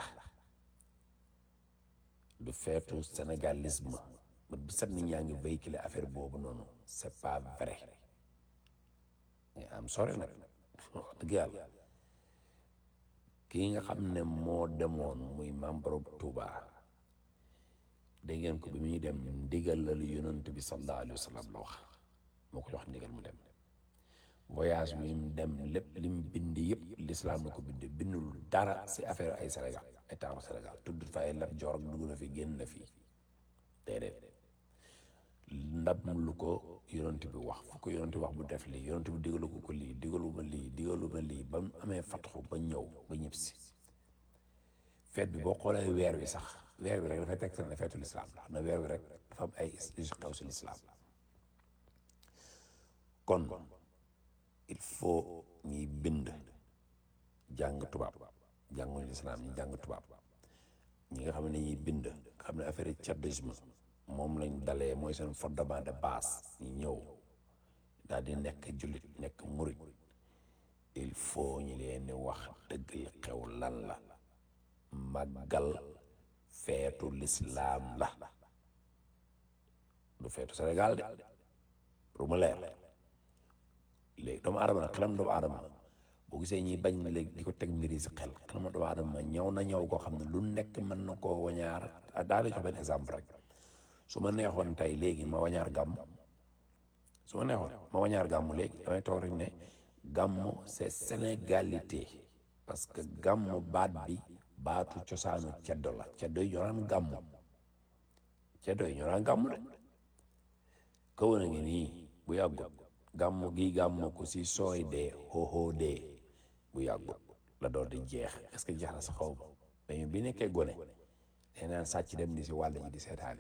du feetu sénégalisme ba bu set nit ñaa ngi véhiculer affaire boobu noonu c'est pas vrai nga am sore nag wax dëgg yàlla kii nga xam ne moo demoon muy membre Touba dégg ngeen ko bi muy dem ndigal la lu yonent bi sallallahu alayhi wa sallam la wax moo ko jox ndigal mu dem voyage bi mu dem lépp li mu bind yëpp l'islam la ko bind bindul dara si affaire ay Sénégal état bu Sénégal tudd fa ay Lat Joor ak dugg na fi génn na fi déedéet ndab lu ko yonent bi wax fu ko yonent bi wax bu def lii yonent bi digalu ko ko lii digalu ma lii digalu ma lii ba mu amee fatxu ba ñëw ba ñëpp si feet bi boo xoolee weer wi sax weer bi rek dafay teg ne feetu lislaam la na weer wi rek dafa am ay yu xew si lislaam kon il faut ñuy bind jàng tubaab jànguñu lislaam ñi jàng tubaab ñi nga xam ne ñuy bind nga xam ne affaire tchadisme moom lañ dalee mooy seen fondement de base ñu ñëw daal di nekk jullit nekk murit il faut ñu leen di wax dëgg li xew lan la màggal feetu lislaam la du feetu Sénégal de pour mu leer léegi doomu aadama nag xelam doomu aadama boo gisee ñuy bañ léegi di ko teg mbir yi si xel xelam doomu aadama ñëw na ñëw koo xam ne lu nekk mën na koo wañaar daal di jox benn exemple rek su ma neexoon tey léegi ma wañaar gàmm su ma neexoon ma wañaar gàmm léegi damay toog rek ne gàmm c'est sénégalité parce que gàmm baat bi baatu cosaanu ceddo la ceddo yi ñoo naan gàmm ceddo yi ñoo naan gàmm de kaw na ngi nii bu yàggut gàmm gi gàmm ko si sooy dee xooxoo dee bu yàggut la door di jeex est-ce que jeex na sa xaw ma mais bi nekkee gone nee naan sàcc dem di si wàll ji di seetaane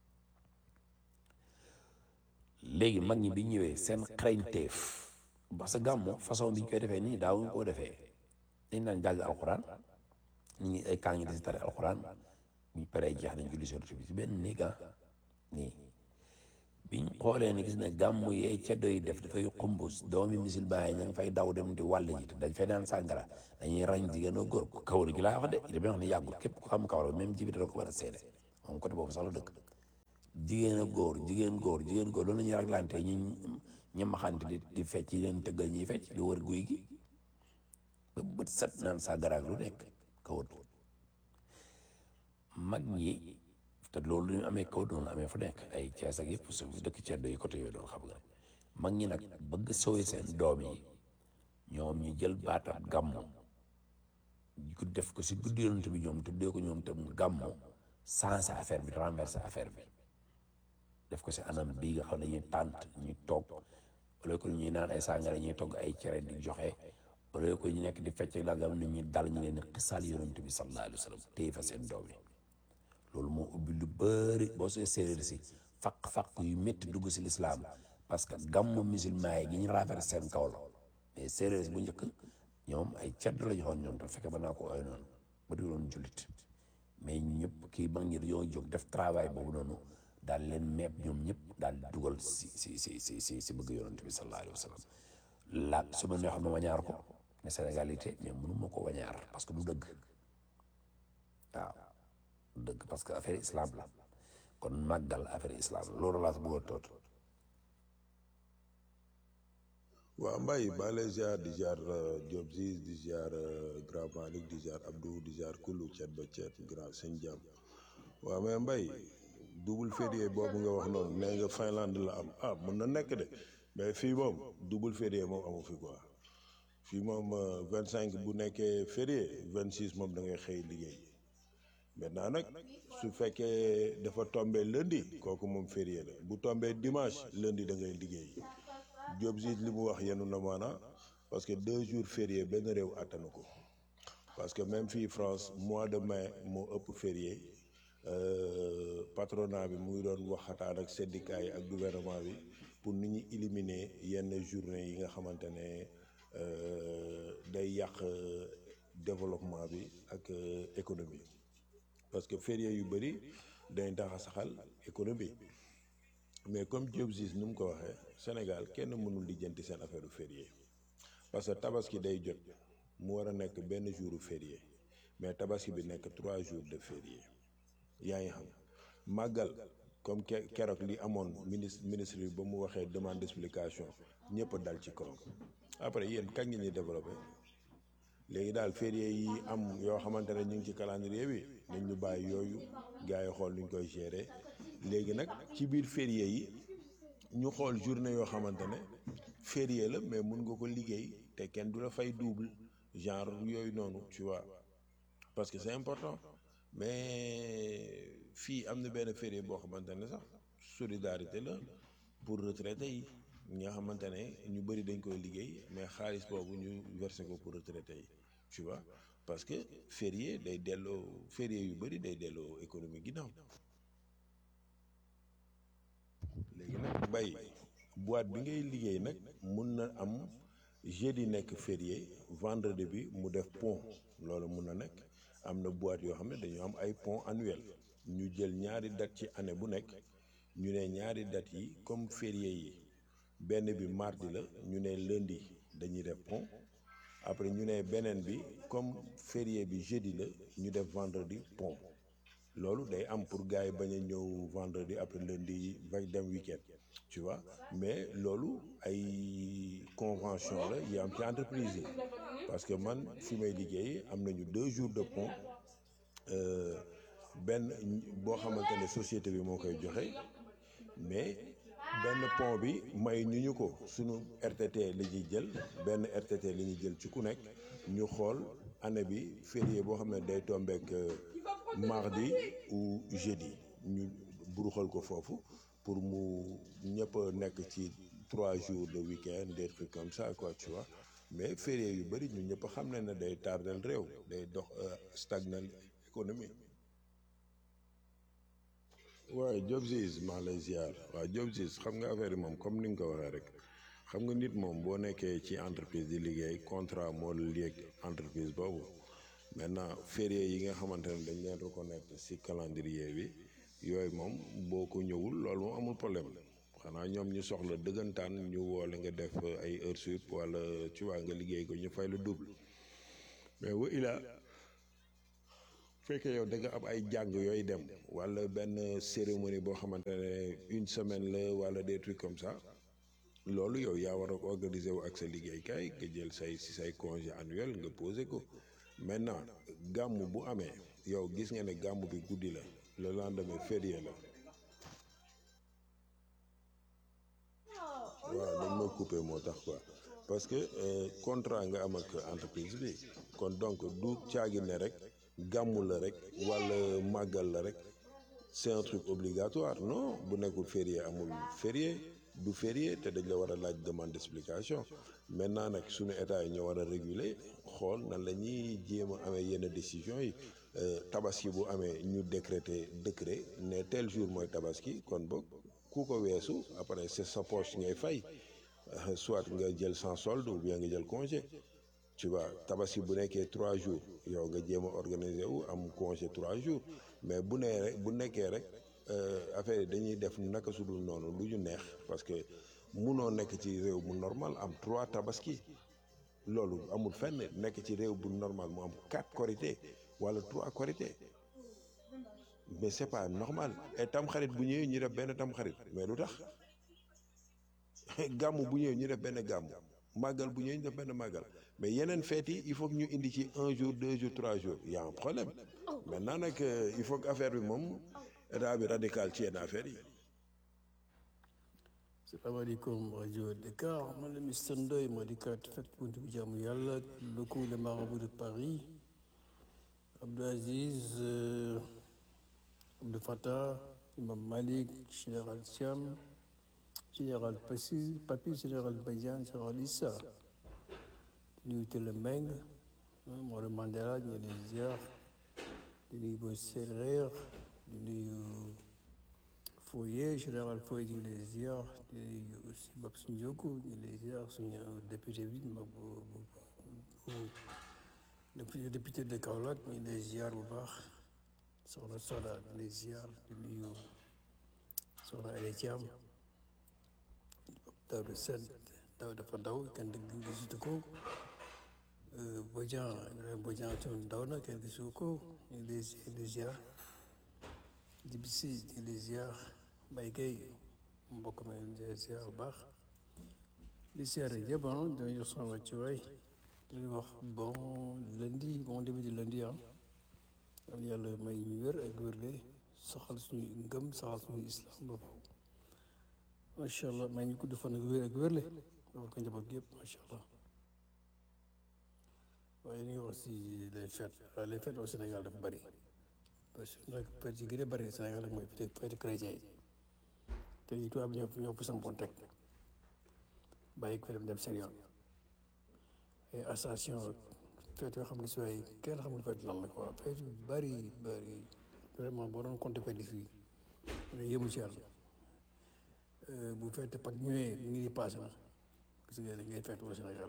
léegi mag ñi bi ñëwee seen xarañteef parce que gàmmu façon bi ñu koy defee nii daawuñu koo defee dañ daan jàng alxuraan ñu ngi ay kaa ngi di si tare alxuraan buñ paree jeex nañ julli sorti bi si benn néeg ah nii biñ xoolee ni gis ne gàmmu yee ceddo yi def dafay xumb doomi misil bàyyi ña ngi fay daw dem di wàll ji te dañ fay naan sàngara dañuy rañ jigéen ak góor kawar gi laa wax de dama wax ne yàggul képp ku xam kawar même jibi da ko war a seede moom côté boobu sax la dëkk jigéen ak góor jigéen góor jigéen góor loolu la ñuy raglante ñu ñamaxante di di fecc yi leen tëggal ñuy fecc di wër guy gi ba bët set naan sa garaag lu nekk kawut mag ñi te loolu ñu amee kawut noonu amee fu nekk ay Cees ak yëpp su dëkk ceddo yi côté yooyu doon xam nga mag ñi nag bëgg sowee seen doom yi ñoom ñu jël baatab gàmmu ku def ko si guddi yonent bi ñoom tuddee ko ñoom tam gàmmu sensé affaire bi renversé affaire bi def ko si anam bii nga xam ne ñuy tànt ñu toog wala ko ñuy naan ay sàngara ñuy togg ay cere di joxe wala ko ñu nekk di fecc la gam nit ñi dal ñu leen xisaal yonent bi sallallahu alayhi wa sallam téye fa seen doom yi loolu moo ubbi lu bëri boo see séeréer si faq-faq yu métti dugg si lislaam parce que gàmmu musulman yi gi ñu renversé seen kaw la mais séeréer bu njëkk ñoom ay cedd la ñu xoon ñoom te fekke ba naa ko ooy noonu ba di doon jullit mais ñëpp kii mag ñi dañoo jóg def travail boobu noonu daal leen meeb ñoom ñëpp daal dugal si si si si si si bëgg yonent bi sallallahu alayhi wa sallam la su ma neexoon ma wañaar ko ne sénégalité mais mënu ma ko wañaar parce que du dëgg waaw du dëgg parce que affaire islam la kon màggal affaire islam la loolu laa si bëggoon toot
waaw Mbaye maa lay ziar di ziar Diop Ziz di ziar Grand Malick di ziar Abdou di ziar Kulu Thiet ba Thiet Grand Sëñ Jam waaw mais Mbaye double férié boobu nga wax noonu nee nga Finlande la am ah mën na nekk de mais fii moom double férié moom amu fi quoi fii moom vingt cinq bu nekkee férié vingt six moom da ngay xëy liggéey maintenant nag su fekkee dafa tombé lundi kooku moom férié la bu tombé dimanche lundi da ngay liggéey. Diop Ziz li mu wax yenu na maana parce que deux jours férié benn réew attanu ko parce que même fii France mois de mai moo ëpp férié patronat bi mu ngi doon waxataan ak syndicat yi ak gouvernement bi pour ni ñu éliminer yenn journée yi nga xamante ne day yàq développement bi ak économie parce que férié yu bëri day tax a saxal économie mais comme Diop Ziz ni mu ko waxee Sénégal kenn mënul lijjanti seen affaire férié parce que tabaski day jot mu war a nekk benn jour férié mais tabaski bi nekk trois jours de férié yaa ngi xam màggal comme ke keroog li amoon ministre ministre bi ba mu waxee demande d'explication ñëpp dal ci kawam après yéen kañ ngeen di développé léegi daal férié yi am yoo xamante ne ñu ngi ci calendrier bi nañ ñu bàyyi yooyu gars yi xool nuñ koy gérer léegi nag ci biir férié yi ñu xool journée yoo xamante ne férié la mais mun nga ko liggéey te kenn du la fay double genre yooyu noonu tu vois parce que c'est important mais fii am na benn férié boo xamante ne sax solidarité la pour retraité yi nga xamante ne ñu bëri dañ koy liggéey mais xaalis boobu ñu versé ko pour retraité yi tu vois parce que férié day delloo férié yu bëri day delloo économie ginnaaw léegi nag bay boîte bi ngay liggéey nag mun na am jeudi nekk férié vendredi bi mu def pont loolu mun na nekk am na boîte yoo xam ne dañu am ay pont annuel ñu jël ñaari date ci année bu nekk ñu ne ñaari date yi comme férié yi benn bi mardi la ñu ne lundi dañuy def pont après ñu ne beneen bi comme férié bi jeudi la ñu def vendredi pont loolu day am pour gars yi bañ a ñëw vendredi après lundi va dem week-end tu vois mais loolu ay convention la yi am ci entreprise yi parce que man fi may liggéey am nañu deux jours de pont benn boo xamante ne société bi moo koy joxe mais benn pont bi may ñu ñu ko suñu RTT la ñuy jël benn RTT la ñuy jël ci ku nekk ñu xool année bi férié boo xam ne day tombeek mardi ou jeudi ñu buruxal ko foofu pour mu ñëpp nekk ci trois jours de week-end des trucs comme ça quoi tu vois mais férié yu bëri ñu ñëpp xam ne ne day tardel réew day dox stagnal économie waaye Diop Ziz maa lay ziar waaw Diop Ziz xam nga affaire yi moom comme ni nga ko waxee rek xam nga nit moom boo nekkee ci entreprise di liggéey contrat moo la lié entreprise boobu maintenant férié yi nga xamante ne dañ leen reconnaître ci calendrier bi yooyu moom boo ko ñëwul loolu moom amul problème xanaa ñoom ñu soxla dëggantaan ñu woole nga def ay heures sup wala tu vois nga liggéey ko ñu fay la double mais wa ilaa fekkee yow da nga am ay jàng yooyu dem wala benn cérémonie boo xamante ne une semaine la wala des trucs comme ça loolu yow yaa war a organiser wu ak sa liggéeykaay nga jël say si say congé annuel nga posé ko maintenant gàmm bu amee yow gis nga ne gàmm bi guddi la le lendemain férié la waaw dañ ma coupé moo tax quoi parce que euh, contrat nga am ak entreprise bi kon donc du caagi ne rek gàmmu la rek wala màggal la rek c'est un truc obligatoire non bu nekkul férié amul férié du férié te dañ la war a laaj demande d'explication maintenant nag suñu état yi ñoo war a réguler xool nan la ñuy jéem a amee yenn décisions yi euh, tabaski bu amee ñu décréter décret ne tel jour mooy tabaski kon boog ku ko weesu après c'est sa poche ngay fay Euh, soit nga jël sans solde ou bien nga jël congé tu vois tabaski bu nekkee trois jours yow nga jéem a organiser wu am congé trois jours mais bu nee rek bu nekkee rek euh, affaire yi dañuy def naka su dul noonu lu ñu neex parce que munoo nekk ci réew mu normal am trois tabaski loolu amul fenn nekk ci réew bu normal mu am quatre korité wala trois korité mais c'est pas normal et tamxarit bu ñëwee ñu def benn tamxarit mais lu tax gàmm bu ñëwee ñu def benn gàmm màggal bu ñëwee ñu def benn màggal mais yeneen fêtes yi il faut que ñu indi ci un jour deux jours trois jours y a un problème maintenant nag euh, il faut que affaire bi moom état bi radical ci yenn affaire yi.
salaamaaleykum rajo Dakar man la Mister Ndoye moo di kat fekk buntu bi jaamu yàlla locaux le marabout de Paris Abdou Aziz euh, Abdou Fattah Imam Malik Général Thiam Général Passy Papi Général Badiane Général Issa di nuyu Télé Meng Mawla Mandela ñu ngi leen ziar di nuyu Boy Séeréer di nuyu Foyer général Foyer ñu ngi lay ziar di nuyu aussi Babs Ndioko ñu ngi lay ziar suñu député bi mag bu bu bu député de Kaolack ñu ngi lay ziar bu baax soxna Soda ñu ngi lay ziar di nuyu soxna Aïda Thiam Daouda Sène daw dafa daw kenn dëgg gisutu ko Bodian Bodian tam daw na kenn gisu ko ñu ngi lay ñu ngi lay ziar Djibisi ñu ngi lay ziar Mbaye Gueye mbokk mi ñu ngi ziar bu baax di ziar yëpp ah dañuy jox sama ci waay di wax bon lundi bon début de lundi ah am yàlla may ñu wér ak wérle saxal suñu ngëm saxal suñu islam bopp macha allah may ñu gudd fan ak wér ak wérle dafa ko njaboot gi yëpp macha allah waaye ñu ngi wax si les fêtes les fêtes au Sénégal dafa bëri parce que nag fête yi gën a bëri Sénégal nag mooy fête chrétien yi te yi tubaab ñoo ñoo fi sampoon teg bàyyi ko fi dem dem seen yoon et association fête yoo xam ne si waaye kenn xamul fête lan la quoi fête yu bëri bëri vraiment boo doon compter fête yi fii da yëmu ci yàlla bu fête Pâques ñëwee ñu ngi passé na gis nga da ngay fête au Sénégal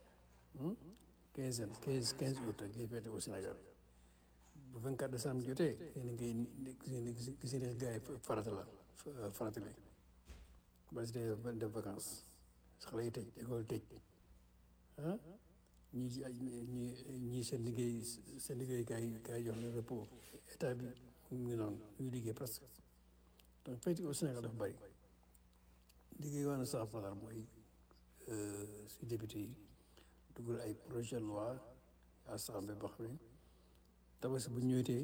quinze quinze quinze août ngay fête au Sénégal bu 24 décembre jotee yéen a ngi gis gis ne gars yi farata la farata bi ba si dee def vacances xale yi tëj école tëj ah ñii ñii ñii seen liggéey seen liggéey gars yi gars yi jox leen repos état bi mu ngi noonu ñuy liggéey presque donc fête au Sénégal dafa bëri liggéey waa na sax fadar mooy si député yi dugal ay projet de loi assemblée boo xam ne tabaski bu ñëwetee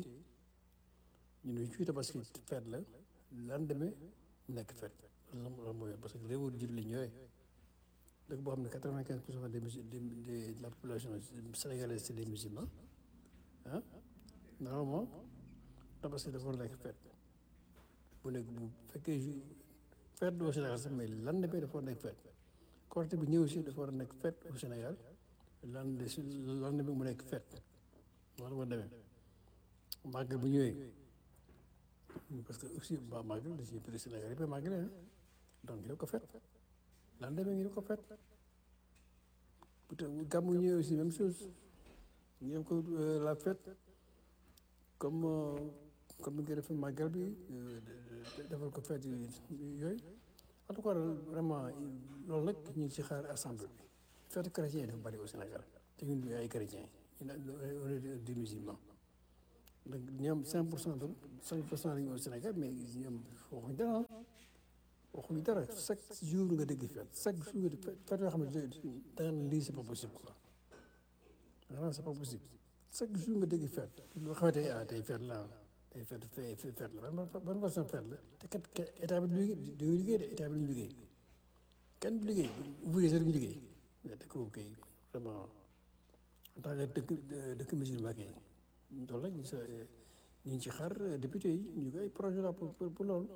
ñu ne fii tabaski fête la lendemain mu nekk fête loolu mooy parce que réewu jullit la ñëwee dëkk boo xam ne quatre vingt quinze pour cent des de la population sénégalaise c'est des musulmans ah normalement tabaski dafa war a nekk fête bu nekk bu fekkee ju fête au Sénégal sax mais lendemain dafa war a nekk fête Korité bi ñëw aussi dafa war a nekk fête au Sénégal lendemain si lendemain mu nekk fête loolu moo demee màggal bu ñëwee parce que aussi ba màggal da ciy bëri Sénégal yëpp a màggale donc ñu def ko fête lendemain ñu def ko fête peut-être gàmmu ñëwee aussi même chose ñu def ko la fête comme comme ni nga defee màggal bi defal ko fête yooyu en tout cas vraiment loolu nag ñu ngi ci xaar assemblée bi fête chrétien yi dafa bëri au Sénégal te ñun ay chrétiens ñun on est des musulmans donc ñoom 5 pour cent de 5 pour cent lañu au Sénégal mais ñoom waxuñ dara waxuñ dara chaque jour nga dégg fête chaque jour nga dégg fête yoo xam ne da nga ne lii c'est pas possible quoi da nga c'est pas possible chaque jour nga dégg fête loo xamante ne ah tey fête la tey fête fête fête la ban ban façon fête la te kat état bi du liggéey du liggéey de état bi du liggéey kenn du liggéey ouvrier sax duñu liggéey mais dëkk boobu kay vraiment en tant que dëkk dëkk musulman kay loolu la ñu sa ñu ngi ci xaar député yi ñu ngi ay projet la pour pour loolu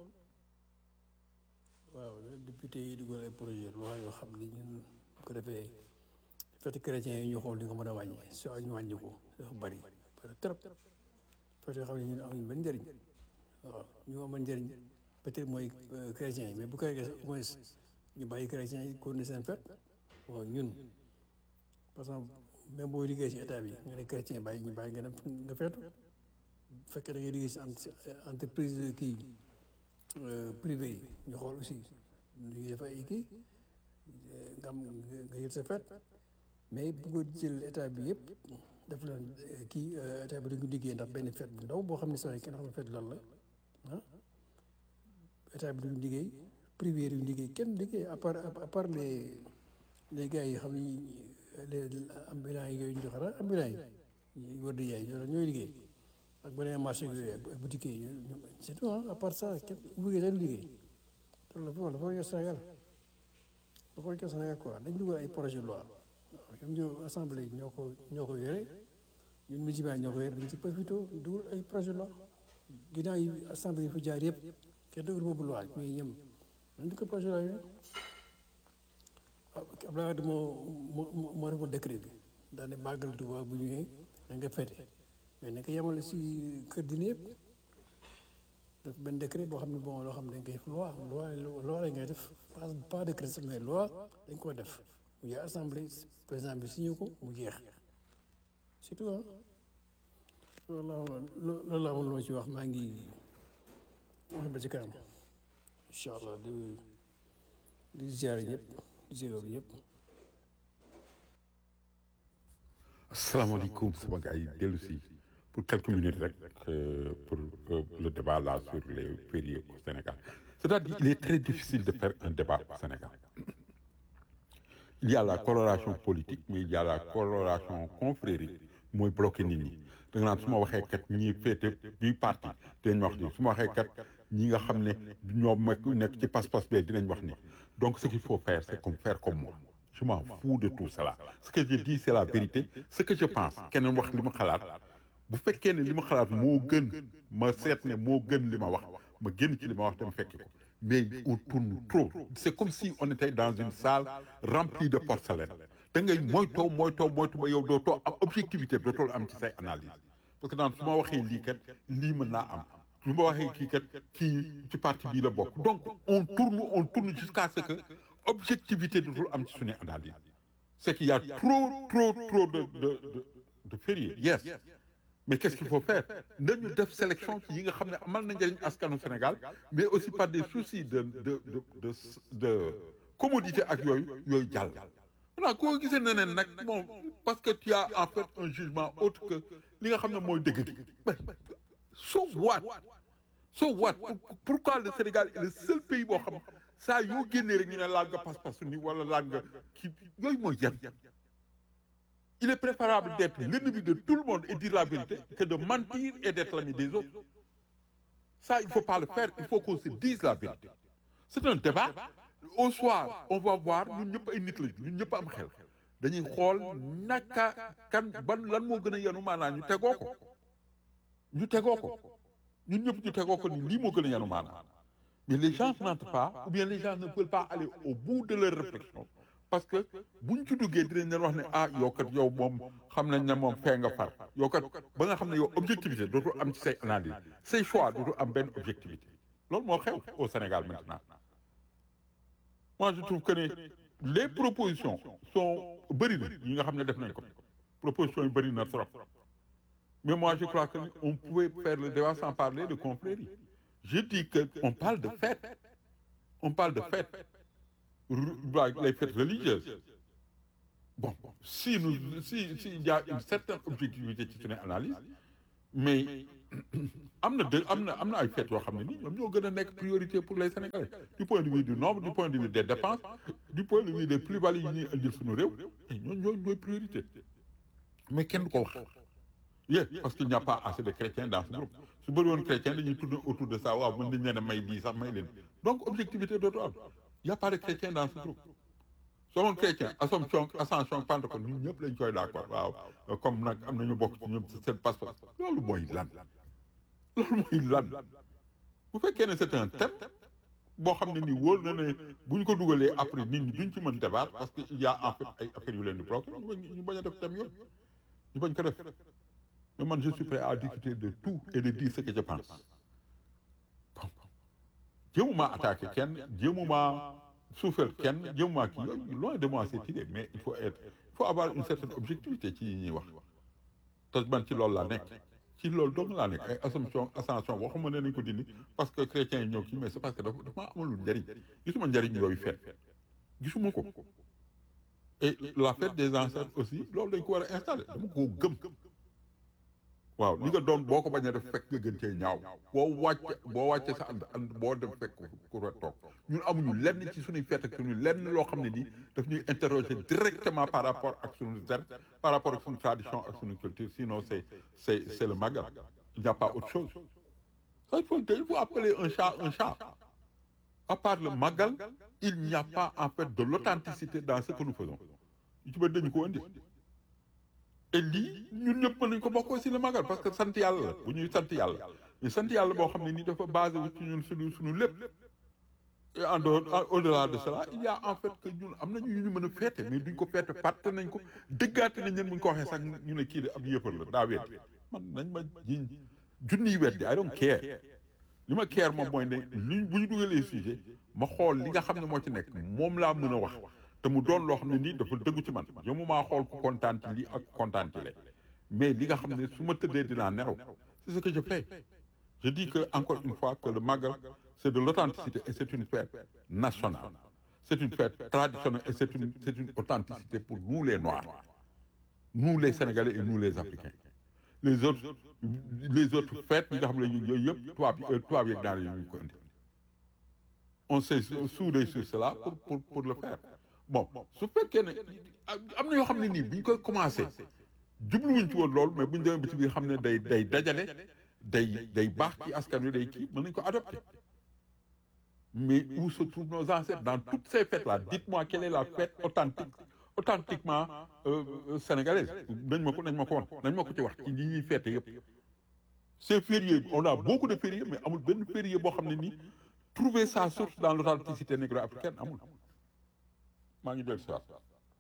waaw député yi dugal ay projet loi yoo xam ni ñun bu ko defee fête chrétien yi ñu xool li nga mën a wàññi soo ñu wàññi ko dafa bari bari trop fête yoo xam ne ñun amuñu benn njëriñ waaw ñu amoon njëriñ peut-être mooy chrétien yi mais bu ko defee au moins ñu bàyyi chrétien yi continuer seen fête waaw ñun par exemple même boo liggéey si état bi nga ne chrétien bàyyi ñu bàyyi nga dem nga feetu bu fekkee da ngay liggéey si entreprise kii privé yi ñu xool aussi ñu def ay kii nga am nga yëg sa fête mais bu ko jël état bi yëpp def leen kii état bi dañu liggéey ndax benn fête bu ndaw boo xam ne sax kenn xam fête lan la ah état bi duñu liggéey privé duñu liggéey kenn liggéey à part à part les les gars yi xam ni les ambulants yi yooyu ñu joxe la ambulants yi war di yaay ñooy liggéey ak beneen marché yooyu ak boutique yi c'est tout à part ça kenn ouvrier dañu liggéey loolu dafa yor Sénégal dafa yor Sénégal quoi dañ dugal ay projet de loi ñoom ñoo assemblée ñoo ko ñoo ko yore ñun musulman ñoo ko yore dañ ci profité dugal ay projet de loi ginnaaw yi assemblée yi fa jaar yëpp kenn dugal boobu loi mais ñoom dañ dugal projet de loi yooyu Abdoulaye Wade moo moo moo defoon décret bi daane màggal Tuuba bu ñëwee da nga fete mais nañ ko yemale si kër dina yëpp def benn décret boo xam ne bon loo xam ne dañ koy def loi loi loi la ngay def pas pas décret sax mais loi dañ ko def mu jeex assemblée président bi signé ko mu jeex surtout ah loolu laa loolu laa amoon loo ci wax maa ngi wax ba ci kanam incha allah di di ziare ñëpp di ziare ñëpp.
asalaamaaleykum sama gars yi dellu si pour quelques minutes rek euh, pour euh, le débat là sur les fériés au Sénégal c'est-à-dire il est très difficile de faire un débat au Sénégal il y a la coloration politique mais il y a la coloration confrérique mooy bloqué nit ñi da nga naan su ma waxee kat ñi féete bii parti dinañ wax ni su ma waxee kat ñi nga xam ne ñoom nekk ci pas-pas bee dinañ wax ni donc ce qu'il faut faire c'est comme faire comme moi je m'en fous de tout cela ce que je dis c'est la vérité ce que je pense keneen wax li ma xalaat bu fekkee ne li ma xalaat moo gën ma seet ne moo gën li ma wax ma génn ci li ma wax dem fekki ko mais on tourne trop c'est comme si on était dans une salle remplie de porcelaine da ngay moytoo moytoo moytu ba yow dootoo am objectivité bi dootoo am ci say analyse parce que daan su ma waxee lii kat lii mën naa am su ma waxee kii kat kii ci parti bii la bokk donc on tourne on tourne jusqu'à ce que objectivité dootul am ci suñu analyse c'est qu'il y a trop trop trop de de de de fériés yes mais qu'est-ce qu'il faut faire nañu def sélection ci yi nga xam ne amal na njëriñ askanu Sénégal mais aussi par des soucis de de de de de commodité ak yooyu yooyu jàll. voilà koo gisee ne nag bon parce que tu as en fait un jugement autre que li nga xam ne mooy dëgg gi so what so what pourquoi le Sénégal est le seul pays boo xam saa yoo génnee rek ñu ne laal nga pas-pasu ni wala laal nga kii yooyu mooy yan il est préférable d'être l'ennemi de tout le monde et dire la vérité que de mentir et d'être l'ami des autres ça il faut pas le faire il faut qu'on se dise la vérité c'est un débat au soir on va voir ñun ñëpp ay nit lañu ñun ñëpp am xel dañuy xool naka kan ban lan moo gën a yenu maanaa ñu tegoo ko ñu tegoo ko ñun ñëpp ñu tegoo ko ni lii moo gën a yenu maanaa mais les gens n'entrent pas ou bien les gens ne veulent pas aller au bout de leur réflexion parce que buñ ci duggee dinañ leen wax ne ah yow kat yow moom xam nañ ne moom fee nga far yow kat ba nga xam ne yow objectivité dootul am ci say analyse say choix dootul am benn objectivité loolu moo xew au Sénégal maintenant moi je trouve que ne les propositions sont bëri na yi nga xam ne def nañ ko propositions yi bëri na trop mais moi je crois que on pouvait faire le débat sans parler de confrérie je dis que on parle de fête on parle de fête les fêtes religieuses bon si nous si si il y a une certaine objectivité ci suñu analyse mais am na de am na am na ay fêtes yoo xam ne nii ñoom ñoo gën a nekk priorité pour les Sénégalais du point de vue du nombre du point de vue des dépenses du point de vue des plus-values yi ñuy indil suñu réew ñoo ñoo ñooy priorité mais kenn du ko wax yé parce qu'il n'y a pas assez de chrétiens dans ce groupe su bëri woon chrétien dañuy tourner autour de ça waaw mën nañ leen a may lii sax may leen donc objectivité dootu am y a pas de chrétiens dans ce groupe selon chrétien assomption ascension pentecôte ñun ñëpp lañ koy d'accord waaw comme nag am nañu bokk ci ñoom seen passeport loolu mooy lan loolu mooy lan bu fekkee ne c'est un thème boo xam ne nii wóor na ne bu ñu ko dugalee après nit ñi duñ ci mën débat parce que il y a en fait ay affaires yu leen di bloqué ñu bañ ñu bañ a def thème yooyu ñu bañ ko def mais man je suis prêt à discuter de tout et de dire ce que je pense bon jéemuma attaqué kenn jéemuma suufeel kenn jéemuma kii yooyu loin de moi cette idée mais il faut être il faut avoir une certaine objectivité ci yi ñuy wax te man ci loolu laa nekk ci loolu dong laa nekk ay assomption ascension waxuma ne nañ ko dindi parce que chrétiens yi ñëw kii mais c'est parce que dafa dafa maa amalul njariñ gisuma njariñ yooyu feet gisuma ko et la fête des ancêtres aussi loolu dañ ko war a installer dama koo gëm waaw li nga doon boo ko bañ a def fekk nga gën cee ñaaw boo wàcce boo wàcce sa ànd ànd boo dem fekk ku fa toog ñun amuñu lenn ci suñuy fête ak suñu lenn loo xam ne nii daf ñuy interroger directement par rapport ak suñu zer par rapport ak suñu tradition ak suñu culture sinon c'est c'est c'est le magal il n'y a pas autre chose ça il faut il faut appeler un chat un chat à part le magal il n'y a pas en fait de l'authenticité dans ce que nous faisons yu ci bëri dañu ko indi et lii ñun ñëpp mën nañu ko bokk aussi le magal parce que sant yàlla la bu ñuy sant yàlla mais sant yàlla boo xam ne nii dafa basé wu ci ñun suñu suñu lépp et en dehors au delà de cela il y a en fait que ñun am nañu yu ñu mën a féete mais duñ ko féete fàtte nañ ko dëggaate nañ leen bu ñu ko waxee sax ñu ne kii de ab yëppal la daa weddi man nañ ma jiñ junniy weddi I don't care li ma care moom mooy ne li bu ñu dugalee sujet ma xool li nga xam ne moo ci nekk moom laa mën a wax te mu doon loo xam ne nii dafa dëggu ci man yow mu maa xool ku kontaan ci lii ak kontaan ci le mais li nga xam ne su ma tëddee dinaa nelaw c'est ce que je fais je dis que encore une fois que le magal c'est de l'authenticité et c'est une fête nationale c'est une fête traditionnelle et c'est une c'est une authenticité pour nous les noirs nous les sénégalais et nous les africains les autres les autres fêtes yi nga xam ne yooyu yëpp tubaab yi tubaab yeeg naar yi ñu ko indi on s'est soudé sur cela pour pour pour le faire bon su fekkee ne am na yoo xam ne nii bi ñu koy commencé jubluwuñ ci woon loolu mais bu ñu demee ba ci biir xam ne day day dajale day day baax ci askan wi day kii mën nañu ko adopté mais où se trouvent nos ancêtres dans toutes ces fêtes là dites-moi quelle est la fête authentique authentiquement euh, sénégalaise nañ ma ko nañ ma ko woon nañ ma ko ci wax ci li ñuy fête yëpp ces fériés on a beaucoup de fériés mais amul benn férié boo xam ne nii trouver sa source dans l'authenticité négro-africaine amul maa ngi dellu si waat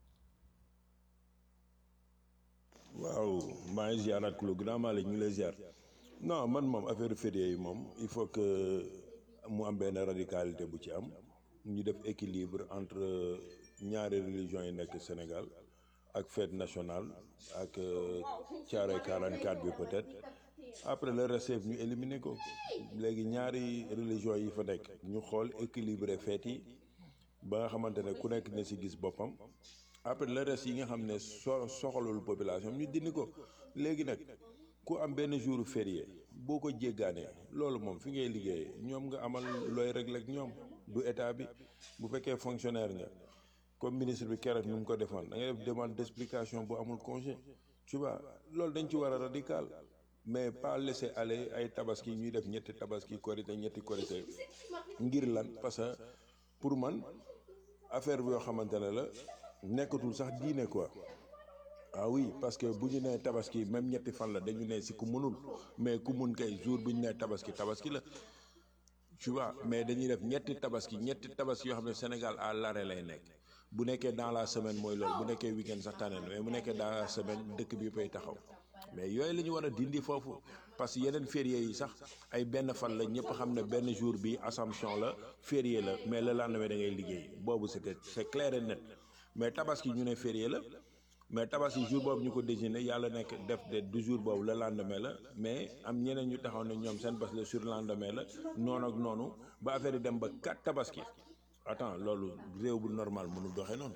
waaw maa ngi ziaraat ku la grand Malick ñu ngi lay ziar non man moom affaire férié yi moom il faut que mu am benn radicalité bu ci am ñu def équilibre entre ñaari religion yi nekk Sénégal ak fête nationale ak Thiaroye 44 bi peut-être après le reste ñu éliminer ko léegi ñaari religion yi fa nekk ñu xool équilibré fête yi ba nga xamante ne ku nekk na ci gis boppam après le reste yi nga xam ne so soxalul population ñu dindi ko léegi nag ku am benn jour férié boo ko jéggaanee loolu moom fi ngay liggéeyee ñoom nga amal looy régler ak ñoom du état bi bu fekkee fonctionnaire nga comme ministre bi keroog nu mu ko defoon da ngay def demande d'explication bu amul congé tu vois loolu dañ ci war a radical mais pas laisser aller ay tabaski ñuy def ñetti tabaski korité ñetti korité ngir lan parce que pour man affaire bi yoo xamante ne la nekkatul sax diine quoi ah oui parce que bu ñu nee tabaski même ñetti fan la dañu ne si ku mënul mais ku mun kay jour bu ñu nee tabaski tabaski la tu vois mais dañuy def ñetti tabaski ñetti tabaski yoo xam ne Sénégal à l'arrêt lay nekk bu nekkee dans la semaine mooy loolu bu nekkee week-end sax tànneen mais bu nekkee dans la semaine dëkk bi yëppay taxaw mais yooyu la ñu war a dindi foofu parce que yeneen férié yi sax ay benn fan la ñëpp xam ne benn jour bi Assomption la férié la mais le lendemain da ngay liggéey boobu c'est que c'est clair et net mais tabaski ñu ne férié la mais tabaski jour boobu ñu ko désigné yàlla nekk def de du jour boobu le lendemain la mais am ñeneen ñu taxaw ne ñoom seen bés le sur lendemain la noonu ak noonu ba affaire yi dem ba quatre tabaski attends loolu réew bu normal mënul doxee noonu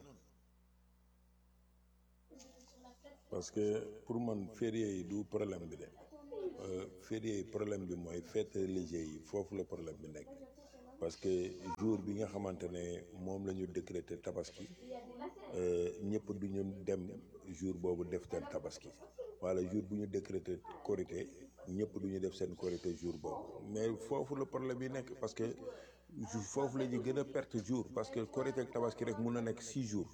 parce que pour man férié yi du problème bi de euh, férié problème bi mooy fête religieux yi foofu la problème bi nekk parce que jour bi nga xamante ne moom la ñu décréter tabaski euh, ñëpp du ñu dem jour boobu def seen tabaski wala jour bu ñu décréter korité ñëpp du ñu def seen korité jour boobu mais foofu la problème bi nekk parce que jou- foofu la ñu gën a perte jour parce que korité ak tabaski rek mun na nekk six jours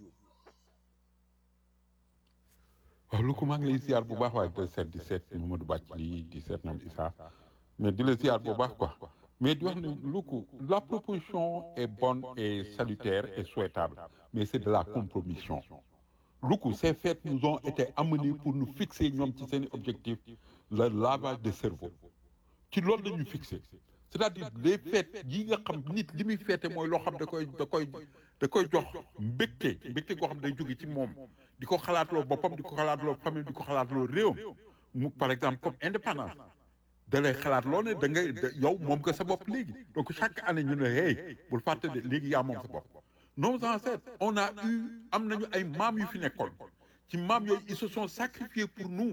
waaw lu ko maa ngi lay ziar bu baax waaye di seet di seet Mamadou Bàcc lii di seet ñoom Issa mais di la ziar bu baax quoi mais di wax ne lu ko la proposition est bonne et salutaire et souhaitable mais c'est de la compromission lu ko ces fêtes nous ont été amenées pour nous fixer ñoom ci seen objectif le lavage de cerveau ci loolu la ñu fixé c'est-à-dire les fêtes yi nga xam nit li muy fêté mooy loo xam da koy da koy da koy jox mbégte mbégte goo xam day jóge ci moom di ko xalaatloo boppam di ko xalaatloo famille di ko xalaatloo réewam mu par exemple comme indépendance da lay xalaat loo ne da ngay da- yow moom nga sa bopp léegi donc chaque année ñu ne hey bul fàtte de léegi yaa moom sa bopp nos ancêtres on a eu am nañu ay maam yu fi nekkoon ci maam yooyu ils se sont sacrifiés pour nous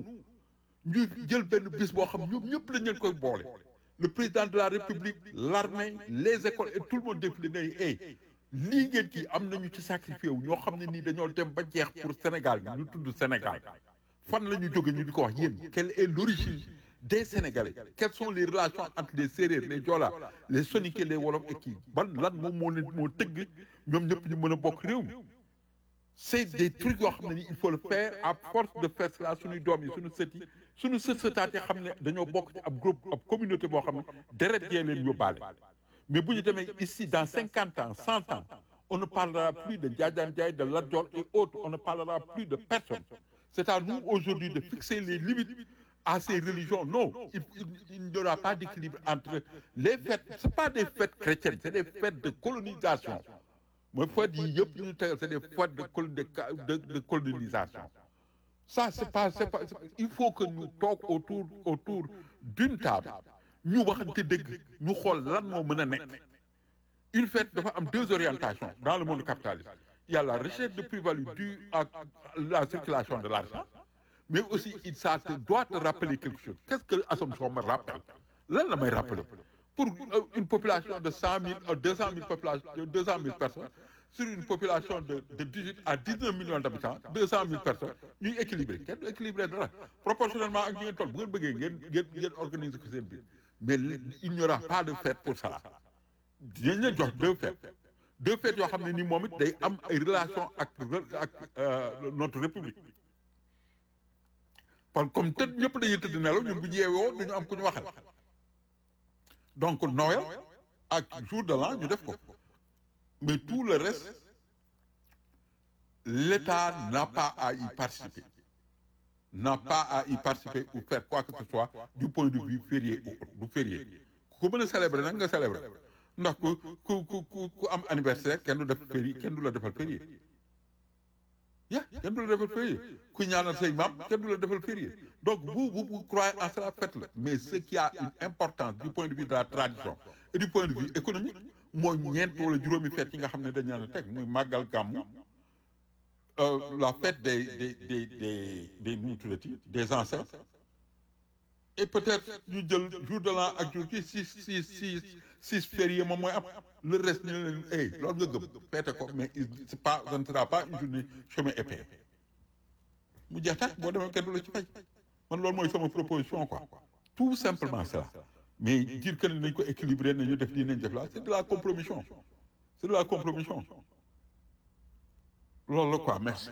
ñu jël benn bis boo xam ñoom ñëpp lañ leen koy boole le président de la république l'armée les écoles et tout le monde défilé ne hey lii ngeen kii am nañu ci sacrifié wu ñoo xam ne nii dañoo dem ba jeex pour Sénégal gi ñu tudd Sénégal fan la ñu jóge ñu di ko wax yéen quelle est l'origine des Sénégalais quelles sont les relations entre les Sérères les Joola les Soninké les Wolof et kii ban lan moom moo leen moo tëgg ñoom ñëpp ñu mën a bokk réew mi c'est des trucs yoo xam ne ni il faut le faire à force de faire cela suñuy doom yi suñu sët yi suñu sët sëtaat yi xam ne dañoo bokk ci ab groupe ab communauté boo xam ne deret yee leen yóbbaale mais bu ñu demee ici dans cinquante ans cent ans on ne parlera plus de Njaajaan Njaay de Lat Joor et autres on ne parlera plus de personne c'est à nous aujourd'hui de fixer les limites à ces religions non il, il, il n'y aura pas d'équilibre entre les fêtes c'est pas des fêtes chrétiennes c'est des fêtes de colonisation mooy fête yi yëpp ñu tegal c'est des fêtes de col- de ca- de de colonisation ça c'est pas c'est pas c'est pas- il faut que ñu toog autour autour d'une table ñu waxante dëgg ñu xool lan moo mën a nekk une fête dafa am deux orientations dans le monde capitaliste il y a la recherche de plus-value due à la circulation de l'argent mais aussi il ça te doit te rappeler quelque chose qu'est-ce que l'Assomption me rappelle lan la may rappeler pour euh, une population de cent mille euh, deux cent mille population de deux cent mille personnes sur une population de de dix-huit à dix-neuf millions d'habitants deux cent mille personnes ñuy équilibré kenn du équilibré dara proportionnellement ak ñu ngeen toll bu ngeen bëggee ngeen ngeen ngeen organiser ko seen biir mais il n'y aura pas de fête pour cela dinañ leen jox deux fêtes deux fêtes yoo xam ne ni moom it day am ay relation ak ak euh, notre république kon comme tëdd ñëpp dañuy tëdd nelaw ñun bu ñu yeewoo duñu am ku ñu waxal donc Noël ak jour de l'an ñu def ko mais tout le reste l'État n'a pas à y participer n'a pas à y participer ou faire quoi que ce soit du point de vue férié ou autre du férié ku ko mën a célébrer nag nga célébrer ndax ku ku ku ku ku am anniversaire kenn du def férié kenn du la defal férié ya kenn du la defal férié ku ñaanal say maam kenn du la defal férié donc vous vous vous croyez en cela faites-le mais ce qui a une importance du point de vue de la tradition et du point de vue économique mooy ñeent wala juróomi fête yi nga xam ne dañ leen a teg muy màggal gàmmu euh, la fête des des des des des nu mu tuddati des ancêtres et peut-être ñu jël jour de l'an ak jour ci six six six six fériés moom mooy am le reste ñu ne leen hey loolu nga gëm feete ko mais il c'est pas ce ne sera pas une journée chemin épais mu jeex tax boo demee kenn du la ci fay man loolu mooy sama proposition quoi tout simplement cela mais dire que ne nañ ko équilibrer nañu def lii nañ def la c'est de la compromission c'est de la compromission loolu la quoi merci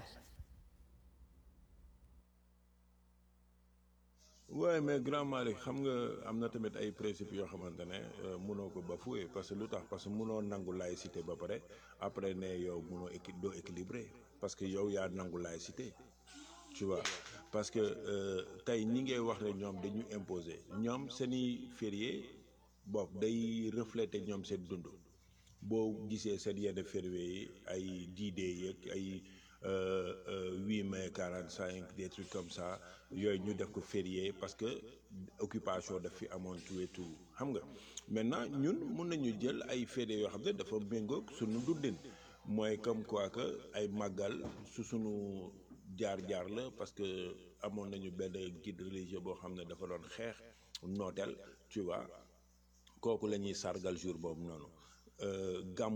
waaye mais grand Malick xam nga am na tamit ay principes yoo xamante ne euh, munoo ko bafouer parce que lu tax parce que munoo nangu laïcité ba pare après ne yow munoo équi doo équilibré parce que yow yaa nangu laïcité tu vois parce que euh, tey ñi ngay wax ne ñoom dañu imposer ñoom seeni férié bopp day refléter ñoom seen dund boo gisee seen yenn férié yi ay diidee yeeg ay huit mai quarante cinq des trucs comme ça yooyu ñu def ko férié parce que occupation daf fi amoon tout et tout xam nga maintenant ñun mun nañu jël ay férié yoo xam ne dafa méngoog suñu dundin mooy comme quoi que ay màggal su suñu jaar-jaar la parce que amoon nañu benn guide religieux boo xam ne dafa doon xeex nooteel tu vois kooku la ñuy sargal jour boobu noonu gàmm